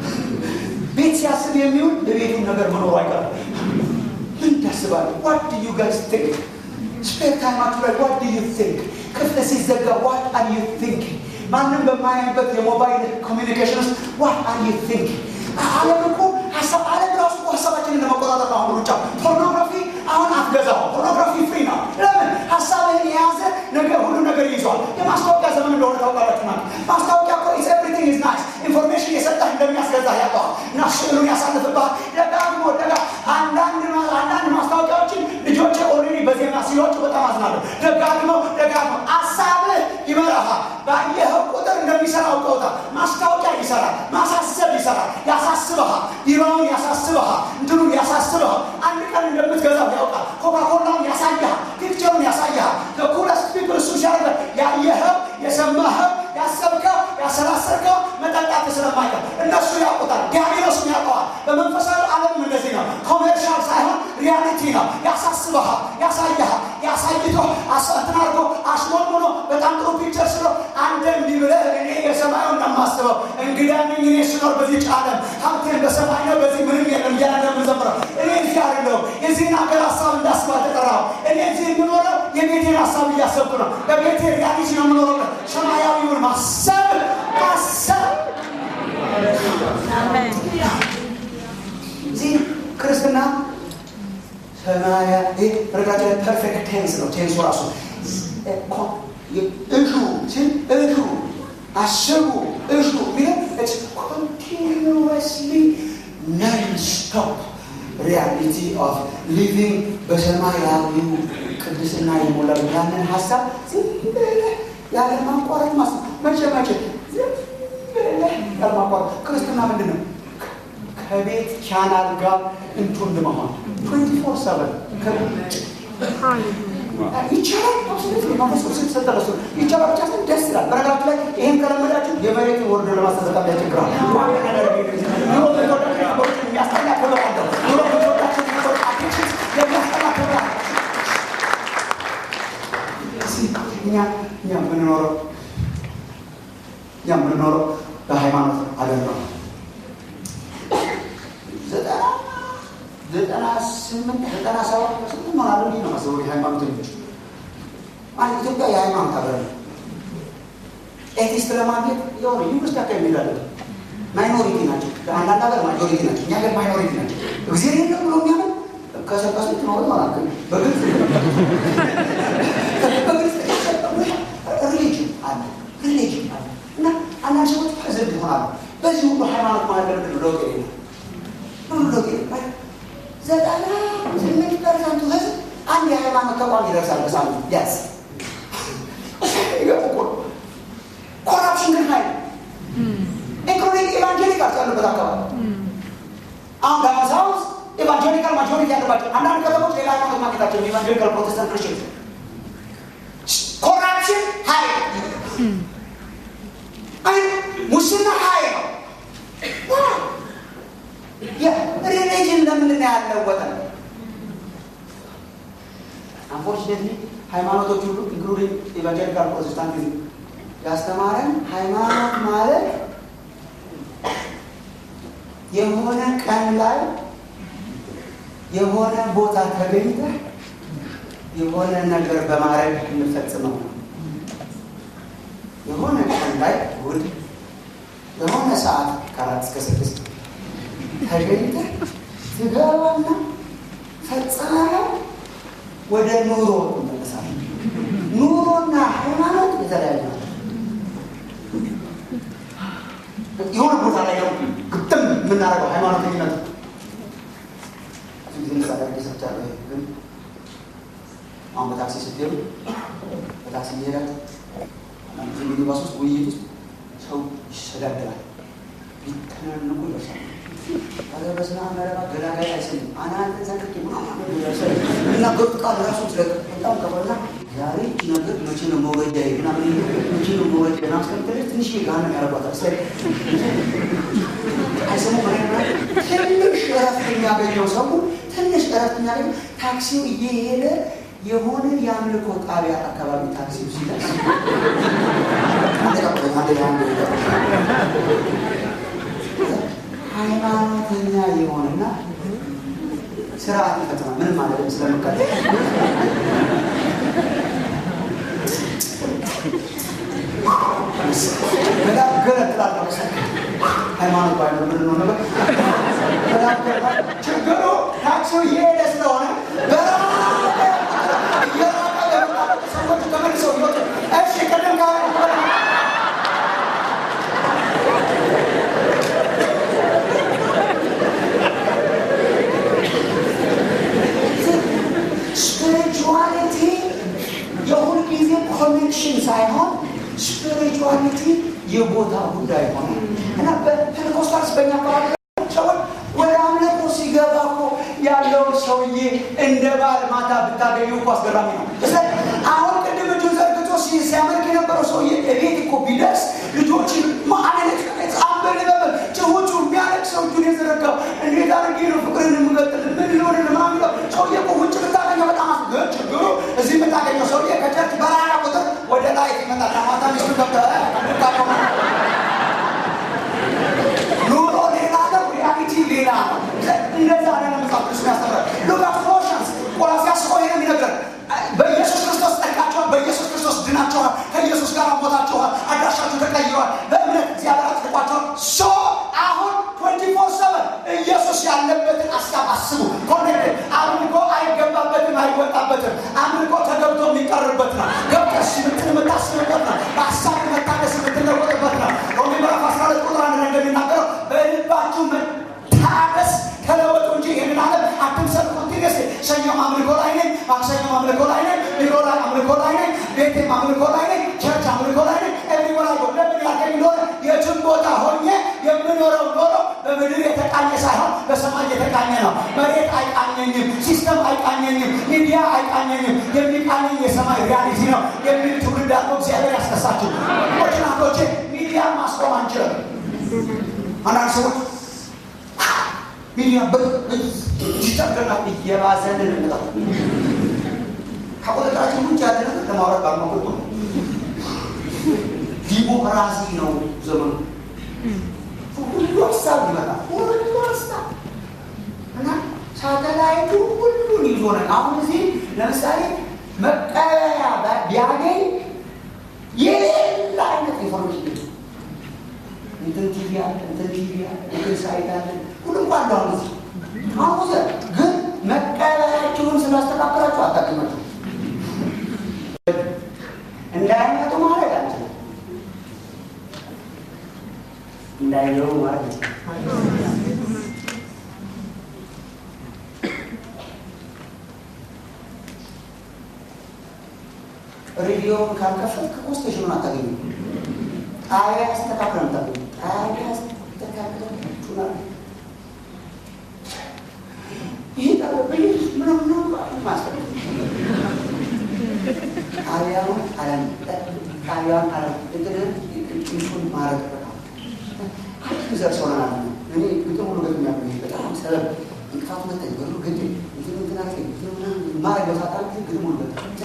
ቤት ሲያስብ የሚውል በቤቱም ነገር መኖሩ አይቀርም። ምን ታስባለህ? ዋት ዱ ዩ ጋይስ ቲንክ? ስፔር ታይማችሁ ላይ ዋት ዱ ዩ ቲንክ? ክፍል ሲዘጋ ዋት አር ዩ ቲንክ? ማንም በማያይበት የሞባይል ኮሚኒኬሽን ውስጥ ዋት አር ዩ ቲንክ? ዓለም እኮ ሀሳብ ዓለም ራሱ እኮ ሀሳባችንን ለመቆጣጠር ነው አሁን ሩጫ። ፖርኖግራፊ አሁን አትገዛው። ፖርኖግራፊ ፍሪ ነው። ለምን? ሀሳብህን የያዘ ነገር ሁሉ ነገር ይዟል። የማስታወቂያ ዘመን እንደሆነ ታውቃላችሁ ማለት ማስታወቂያ እኮ ኢዝ ኤቭሪቲንግ ኢዝ ናይስ ኢንፎርሜሽን የሰጠህ እንደሚያስገዛህ ያውቀዋል እና ስዕሉን ያሳልፍብሃል። ደጋግሞ ደጋ አንዳንድ አንዳንድ ማስታወቂያዎችን ልጆቼ ኦልሬዲ በዜና ሲወጡ በጣም አዝናለሁ። ደጋግመው ደጋግመው ሀሳብህ ይመራሃል። ባየኸው ቁጥር እንደሚሰራ አውቀውታል። ማስታወቂያ ይሰራል፣ ማሳሰብ ይሰራል፣ ያሳስበሃል፣ ቢራውን ያሳስበሃል፣ እንትኑን ያሳስበሃል። አንድ ቀን እንደምትገዛው ያውቃል። ኮካኮላውን ያሳይሃል፣ ፒክቸሩን ያሳይሃል። ለኩለስ ፒፕል እሱ ሲያደርግ ያየኸው የሰማኸው ያሰብከው ያሰላሰልከው መጠጣት ስለማይቀር እነሱ ያውቁታል። ዲያብሎስም ያውቀዋል። በመንፈሳዊ ዓለምም እንደዚህ ነው። ኮሜርሻል ሳይሆን ሪያሊቲ ነው። ያሳስበሃል፣ ያሳይሃል፣ ያሳይቶ እንትን አድርጎ አሽሞንሙኖ በጣም ጥሩ ፒክቸር ስሎ አንተ እንዲህ ብለህ እኔ የሰማዩ እንደማስበው እንግዳ ነኝ እኔ ስኖር በዚህ ዓለም ሀብቴን በሰማይ ነው በዚህ ምንም የለም እያለ እንደምንዘምረው እኔ እዚህ አይደለሁም የዚህን ሀገር ሀሳብ እንዳስብ አልተጠራሁም። እኔ እዚህ የምኖረው የቤቴን ሀሳብ እያሰብኩ ነው። በቤቴ ሪያሊቲ ነው የምኖረው። ሰማያዊውን ማሰብ ማሰብ እዚህ ክርስትና ሰማያ ረጋቸው ፐርፌክት ቴንስ ነው። ቴንሱ ራሱ እሹ ሲል እሹ አስቡ እሹ ሚለው ኮንቲኒስሊ ነን ስቶፕ ሪያሊቲ ኦፍ ሊቪንግ በሰማያዊው ቅድስና የሞላው ያንን ሀሳብ ዝም ብለህ ያለ ማቋረጥ ማስ መቼ መቼ ዝም ብለህ ያለ ማቋረጥ ክርስትና ምንድን ነው? ከቤት ቻናል ጋር እንቱን መሆን ትዌንቲ ፎር ሰቨን ይቻላል። ስትሰጠረሱ ይቻላል ብቻ ስን ደስ ይላል። በነገራችሁ ላይ ይህን ከለመዳችሁ የመሬት ወርዶ ለማስተዘቃ ያቸግራል። የሚያስጠላ ክብር አለው። ኑሮ ብትወዳቸው የሚያስጠላ ክብር አለው። እኛ እኛ የምንኖረው እኛ የምንኖረው በሃይማኖት ዓለም ነው። ዘጠና ዘጠና ስምንት ዘጠና ሰባት ፐርሰንት ሆናለ ነው ማስበው የሃይማኖተኞች ማለት ኢትዮጵያ የሃይማኖት ሀገር ነው። ኤቲስት ለማግኘት የሆነ ዩኒቨርስቲ አካባቢ የሚላለ ማይኖሪቲ ናቸው። አንዳንድ ሀገር ማጆሪቲ ናቸው። እኛ ሀገር ማይኖሪቲ ናቸው። እግዚአብሔር የለም ብሎ የሚያምን ከሰቀሱ ትኖር ማለት ነው። በግልጽ በግልጽ ሪሊጅን አለ ሪሊጅን አለ እና አንዳንድ ሰዎች ፕሬዘንት ይሆናሉ። በዚህ ሁሉ ሃይማኖት ማለት ለምንድን ነው ለውጥ የሌለው ሁሉ ለውጥ የሌለው ዘጠና ስምንት ፐርሰንቱ ህዝብ አንድ የሃይማኖት ተቋም ይደርሳል በሳምንት ቢያንስ። ኮራፕሽን ግን ሀይል ኢንክሉዲንግ ኢቫንጀሊካል ያሉበት አካባቢ አሁን በአዲስ አበባ ውስጥ ኢቫንጀሊካል ማጆሪቲ ያለባቸው አንዳንድ ከተሞች ሌላ ሃይማኖት ማግኘታቸው ኢቫንጀሊካል ፕሮቴስታንት ክርስቲያን ኮራፕሽን ሀይል አይ ሙስና ሀይል ነው። ሪሊጅን ለምንድን ነው ያለወጠን? አንፎርችኔትሊ ሃይማኖቶች ሁሉ ኢንክሉዲንግ ኢቫንጀሊካል ፕሮቴስታንቲዝም ያስተማረን ሃይማኖት ማለት የሆነ ቀን ላይ የሆነ ቦታ ተገኝተህ የሆነ ነገር በማድረግ እንፈጽመው ነው። የሆነ ቀን ላይ እሑድ የሆነ ሰዓት ከአራት እስከ ስድስት ተገኝተህ ትገባና ፈጽመህ ወደ ኑሮ ትመለሳለህ። ኑሮና ሃይማኖት የተለያዩ ናቸው። የሆነ ቦታ ላይ ነው ግጥም የምናደርገው ሃይማኖተኝነት ብዙ ጊዜ ምሳሌ አድርጌ ሰርቻለሁ። ግን አሁን በታክሲ ስትሄዱ በታክሲ እየሄዳችሁ አንዳንድ ጊዜ ሚኒባስ ውስጥ ውይይት ውስጥ ሰው ይሰዳደራል፣ ሊተናንቁ ይደርሳል። ኧረ በስመ አብ መረባ ገላጋይ አይሰኝም አናንተ ዘንድቄ የሚናገሩት ቃል ራሱ ስለቅ በጣም ከበላ ዛሬ እቺ ነገር መቼ ነው መውረጃ ምናምን መቼ ነው መውረጃ ምናምን እስከምትለኝ ትንሽ ገሃነም ያደርጓታል። ስለ አይሰሙ ትንሽ እረፍት የሚያገኘው ሰው ትንሽ እረፍት የሚያገኘው ታክሲው እየሄደ የሆነ የአምልኮ ጣቢያ አካባቢ ታክሲው ሲደርስ ሃይማኖተኛ የሆነና ስርዓት ይፈጽማል። ምንም ማለት ስለምከለ ገለጥላለሁ ሃይማኖት ባይኖር ምን ነው ነበር ችግሩ ታክሲው እየሄደ ስለሆነ ሰዎች ተመልሰው ይወጡ እሺ ቅድም ጋር ስፒሪቹዋሊቲ የሁል ጊዜ ኮኔክሽን ሳይሆን ስፒሪቹዋሊቲ የቦታ ጉዳይ ሆነ እና በፔንቴኮስታልስ በእኛ አካባቢ ሰዎች ወደ አምልኮ ሲገባ እኮ ያለው ሰውዬ እንደ ባል ማታ ብታገኙ እኮ አስገራሚ ነው። አሁን ቅድም እጁን ዘርግቶ ሲያመልክ የነበረው ሰውዬ እቤት እኮ ቢደርስ ልጆችን ማአለት አንበልበል ጭሆቹ የሚያለቅ ሰው እጁን የዘረጋው እንዴት አድርጌ ነው ፍቅርን የምቀጥል ምን ሊሆን ለማምለው ሰውዬ እኮ ውጭ ብታገኘው በጣም አስገ ችግሩ እዚህ የምታገኘው ሰውዬ ከቸርች በራራ ቁጥር ወደ ላይ ይመጣል። ከማታ ሚስቱ ገብተ ኑሮ ሌላ ነው፣ ሪያሊቲ ሌላ ነው። እንደዛ ነው መጽሐፍ ቅዱስ ያስተምራል። ሉክ አት ኮሎሲያንስ ቆላስይስ እኮ ይሄን የሚነግረን በኢየሱስ ክርስቶስ ጠቃችኋል፣ በኢየሱስ ክርስቶስ ድናችኋል፣ ከኢየሱስ ጋር ሞታችኋል፣ አድራሻችሁ ተቀይሯል፣ በእምነት እግዚአብሔር አጽድቋችኋል። ሶ አሁን ትዌንቲ ፎር ሰቨን ኢየሱስ ያለበትን ሀሳብ አስቡ። ኮኔክት አምልኮ አይገባበትም፣ አይወጣበትም። አምልኮ ተገብቶ የሚቀርበት ነው። ገብተሽ ምትን የምታስብበት ነው። በሀሳብ መታደስ የምትለወጥበት ነው። ሮሜ ምዕራፍ አስራ ሁለት ቁጥር አንድ ላይ እንደሚናገረው በልባችሁ መታደስ ተለወጡ እንጂ ይህንን ዓለም አትምሰሉ። ኮንቲኒስ ሰኞም አምልኮ ላይ ነኝ፣ ማክሰኞም አምልኮ ላይ ነኝ፣ ቢሮ ላይ አምልኮ ላይ ነኝ፣ ቤቴም አምልኮ ላይ ነኝ፣ ቸርች አምልኮ ላይ ነኝ። ኤቭሪወር አይ ጎ ለምን ያልከኝ እንደሆነ የትም ቦታ ሆኜ የምኖረው ኖሮ በምድር የተቃኘ ሳይሆን በሰማይ የተቃኘ ነው። መሬት አይቃኘኝም፣ ሲስተም አይቃኘኝም፣ ሚዲያ አይቃኘኝም። የሚቃኘኝ የሰማይ ሪያሊቲ ነው የሚል ትውልድ አድርጎ እግዚአብሔር ያስነሳችሁ ሞችናቶቼ። ሚዲያ ማስቆም አንችልም። አንዳንድ ሰዎች ሚዲያ ይጠገና እየባሰንን እንጣ ከቁጥጥራችን ውጭ ያለ ነገር ለማውራት ባልመቁጡ ነው። ዲሞክራሲ ነው ዘመኑ። ሁሉ ሀሳብ ይመጣል። ሁሉ ሀሳብ እና ሳተላይቱ ሁሉን ይዞ ነው። አሁን እዚህ ለምሳሌ መቀበያ ቢያገኝ የሌላ አይነት ኢንፎርሜሽን እንትን ቲቪ አለ፣ እንትን ቲቪ አለ፣ እንትን ሳይት አለ፣ ሁሉም ባለ አሁን እዚህ አሁን ግን መቀበያችሁን ስላስተካከላችሁ አታውቅማችሁ እንዳይመጡ ማድረግ አንችልም። እንዳይገቡ ማለት ነው። ሬዲዮውን ካልከፈትክ እኮ ስቴሽኑን አታገኙም። ጣቢያ አስተካክለን አታገኙም። ጣቢያ አስተካክለን ቹናል ይህ ጠበብኝ ምነው ማስጠ ጣቢያውን አለም ጣቢያውን አለም እግርን ጭንሱን ማድረግ በጣም ዘር ሰው ናለ እኔ ግጥም ሁሉ ገጥም ያለ በጣም ሰበብ እንቅፋቱ መታኝ በሉ ግድ እንትን እንትን አለ ማድረግ በሳጣ ግጥም ሁሉ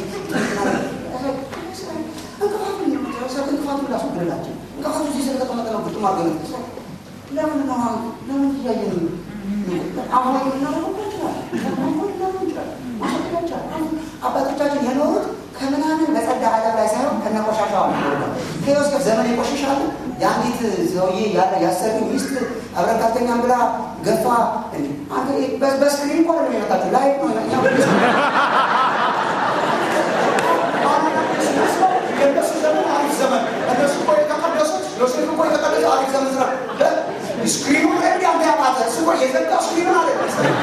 እንቅፋቱን ላስወግድላቸው እንቅፋቱ እዚህ ስለተቀመጠ ነው ግጥም አድርገን ለምን ነው ለምን እያየን አሁን ልናደርገው ይችላል አባቶቻችን የኖሩት ከምናምን በጸዳ ዓለም ላይ ሳይሆን ከነቆሻሻዋ ከዮሴፍ ዘመን የቆሸሻሉ የአንዲት ሰውዬ ያሰሩ ሚስት አብረን ካልተኛም ብላ ገፋ በስክሪን እኮ ነው የመጣችው ላይ የእነሱ ዘመን አሪፍ ዘመን እነሱ እኮ የተቀደሱት ዮሴፍ እኮ የተቀደሰ አሪፍ ዘመን ስራ ስክሪኑ እንዲ አንተ ያማተ እሱ እኮ የዘጋ ስክሪኑን አለ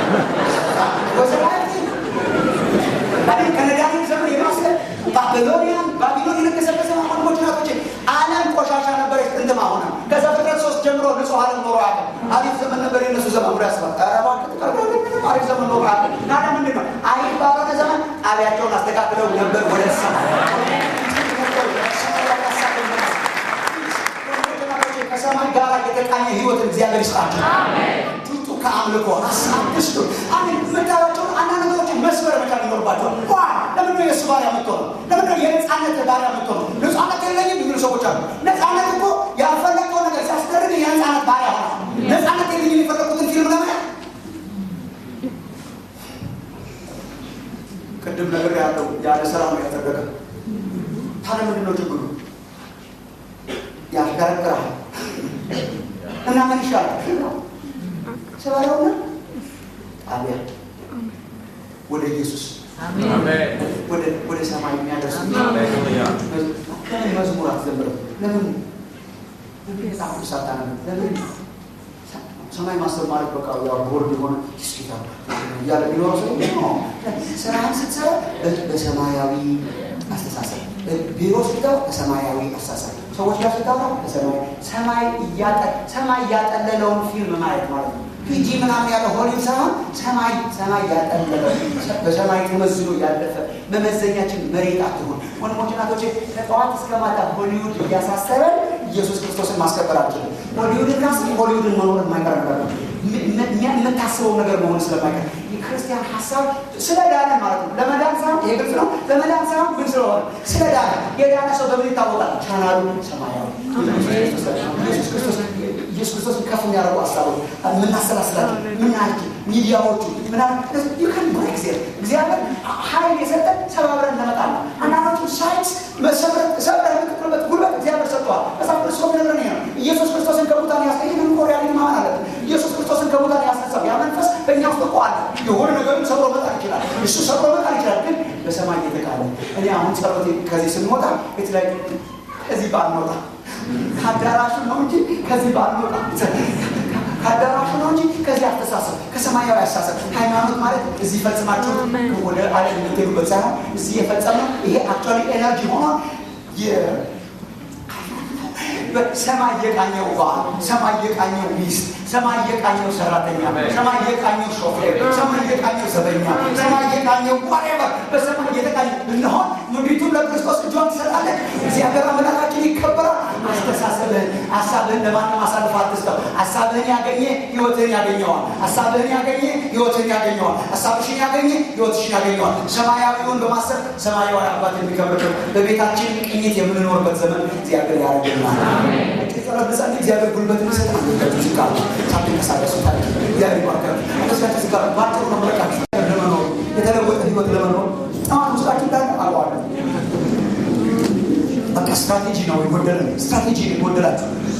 ወዘላቲ ባቢል ከነዳኒም ዘመን የማስለ ባቢሎኒያን ባቢሎን የነገሰበት ዘመን ወንድሞች ናቶች ዓለም ቆሻሻ ነበረች ጥንትም አሁን ከዛ ፍጥረት ሶስት ጀምሮ ንጹህ ዓለም ኖሮ ያለ አሪፍ ዘመን ነበር የነሱ ዘመን ብሎ ያስባል አሪፍ ዘመን ኖሮ ያለ ናዳ ምንድን ነው አሪፍ ባልሆነ ዘመን ጣቢያቸውን አስተካክለው ነበር ወደ ሰማይ ከሰማይ ጋር የተቃኘ ህይወት እግዚአብሔር ይስጣቸው ቱቱ ከአምልኮ አሳብስቱ አሁን የምታዩቸውን አንዳንድ ነገሮችን መስበር መቻል ይኖርባቸዋል ዋ ለምንድነው የእሱ ባሪያ የምትሆነው ለምንድነው የነፃነት ባሪያ የምትሆነው ነፃነት የለኝም የሚሉ ሰዎች አሉ ነፃነት እኮ ያልፈለግከው ነገር ሲያስደርግ የነፃነት ባሪያ ሆነ ነፃነት የለኝም የፈለግኩትን ፊልም ለማየት ቅድም ነገር ያለው ያለ ስራ ነው ያደረገ ታዲያ ምንድን ነው ችግሩ ያሽከረክራል እና ምን ይሻላል ስበለውና ጣቢያ ወደ ኢየሱስ ወደ ሰማይ የሚያደርሱ ለምን መዝሙር አትዘምርም ለምን መጽሐፍ ቅዱስ አታነብም ለምን ሰማይ ማሰብ ማለት በቃ ያው ቦርድ የሆነ ስኪታ እያለ ቢኖረ ሰው ስራህን ስትሰራ በሰማያዊ አስተሳሰብ ቢሮ ስትገባ በሰማያዊ አስተሳሰብ ሰዎች ጋር ስታወራ በሰማይ ሰማይ እያጠ ሰማይ እያጠለለውን ፊልም ማየት ማለት ነው ፒጂ ምናምን ያለ ሆሊውድ ሳይሆን ሰማይ ሰማይ ያጠለለ በሰማይ ተመዝኖ ያለፈ መመዘኛችን መሬት አትሆን ወንድሞች ናቶች ከጠዋት እስከ ማታ ሆሊውድ እያሳሰበን ኢየሱስ ክርስቶስን ማስከበር አልችልም ሆሊውድን ካስ ሆሊውድን መኖር የማይቀር ነገር ነው የምታስበው ነገር መሆን ስለማይቀር የክርስቲያን ሀሳብ ስለ ዳነ ማለት ነው ለመዳን ሳይሆን ይሄ ግልጽ ነው ለመዳን ሳይሆን ግን ስለሆነ ስለ ዳነ የዳነ ሰው በምን ይታወቃል ቻናሉ ሰማያዊ ኢየሱስ ክርስቶስ ኢየሱስ ክርስቶስን ከፍ የሚያደርጉ ሀሳቦች የምናሰላስላቸው ምናያቸው ሚዲያዎቹ እግዚአብሔር ሀይል የሰጠን ሰባብረን ለመጣል ነው አንዳንዶቹ ሳይንስ ሰብረን የምትጥልበት ጉልበት እግዚአብሔር ሰጥተዋል መጽሐፍ ቅዱስ ነግረን ነው ኢየሱስ ክርስቶስን ከሙታን ያስ ይህንን እኮ ሪያሊቲ ማመን አለብን ኢየሱስ ክርስቶስን ከሙታን ያስነሳው ያ መንፈስ በእኛ ውስጥ እኮ አለ የሆነ ነገርም ሰብሮ መጣል ይችላል እሱ ሰብሮ መጣል ይችላል ግን በሰማይ እየተቃለ እኔ አሁን ጸሎቴ ከዚህ ስንወጣ የተለያዩ ከዚህ ባንወጣ ከአዳራሹ ነው እንጂ ከዚህ ባንወጣ ከአዳራሹ ነው እንጂ ከዚህ አስተሳሰብ ከሰማያዊ አስተሳሰብ ሃይማኖት ማለት እዚህ ፈጽማችሁ ወደ አለም የምትሄዱበት ሳይሆን እዚህ የፈጸመ ይሄ አክቹዋሊ ኤነርጂ ሆኖ ሰማይ የቃኘው ባል፣ ሰማይ የቃኘው ሚስት፣ ሰማይ የቃኘው ሰራተኛ፣ ሰማይ የቃኘው ሾፌር፣ ሰማይ የቃኘው ዘበኛ፣ ሰማይ የቃኘው ዋሬቨር በሰማይ የተቃኘ ብንሆን ምድሪቱን ለክርስቶስ እጇን ትሰጣለች። እግዚአብሔር አምላካችን ይከበራል። አስተሳሰብህን ሀሳብህን ለማንም አሳልፈ አትስጠው። ሀሳብህን ያገኘ ህይወትህን ያገኘዋል። ሀሳብህን ያገኘ ህይወትህን ያገኘዋል። ሀሳብሽን ያገኘ ህይወትሽን ያገኘዋል። ሰማያዊውን በማሰብ ሰማያዊ አባት የሚከብርበት በቤታችን ቅኝት የምንኖርበት ዘመን እግዚአብሔር ያደርግልናል። ጸሎት በጻት እግዚአብሔር ጉልበት ይሰጣል። ዝጋ ሳትንቀሳቀሱ ታዲያ እግዚአብሔር ይባርካል። ተስፋችሁ ዝጋ ባጭሩ ነው መለቃችሁ ለመኖር የተለወጠ ህይወት ለመኖር ጠዋት ውስጣችሁ እንዳለ አውቀዋለሁ። በቃ ስትራቴጂ ነው የጎደለ ስትራቴጂ ነው የጎደላችሁ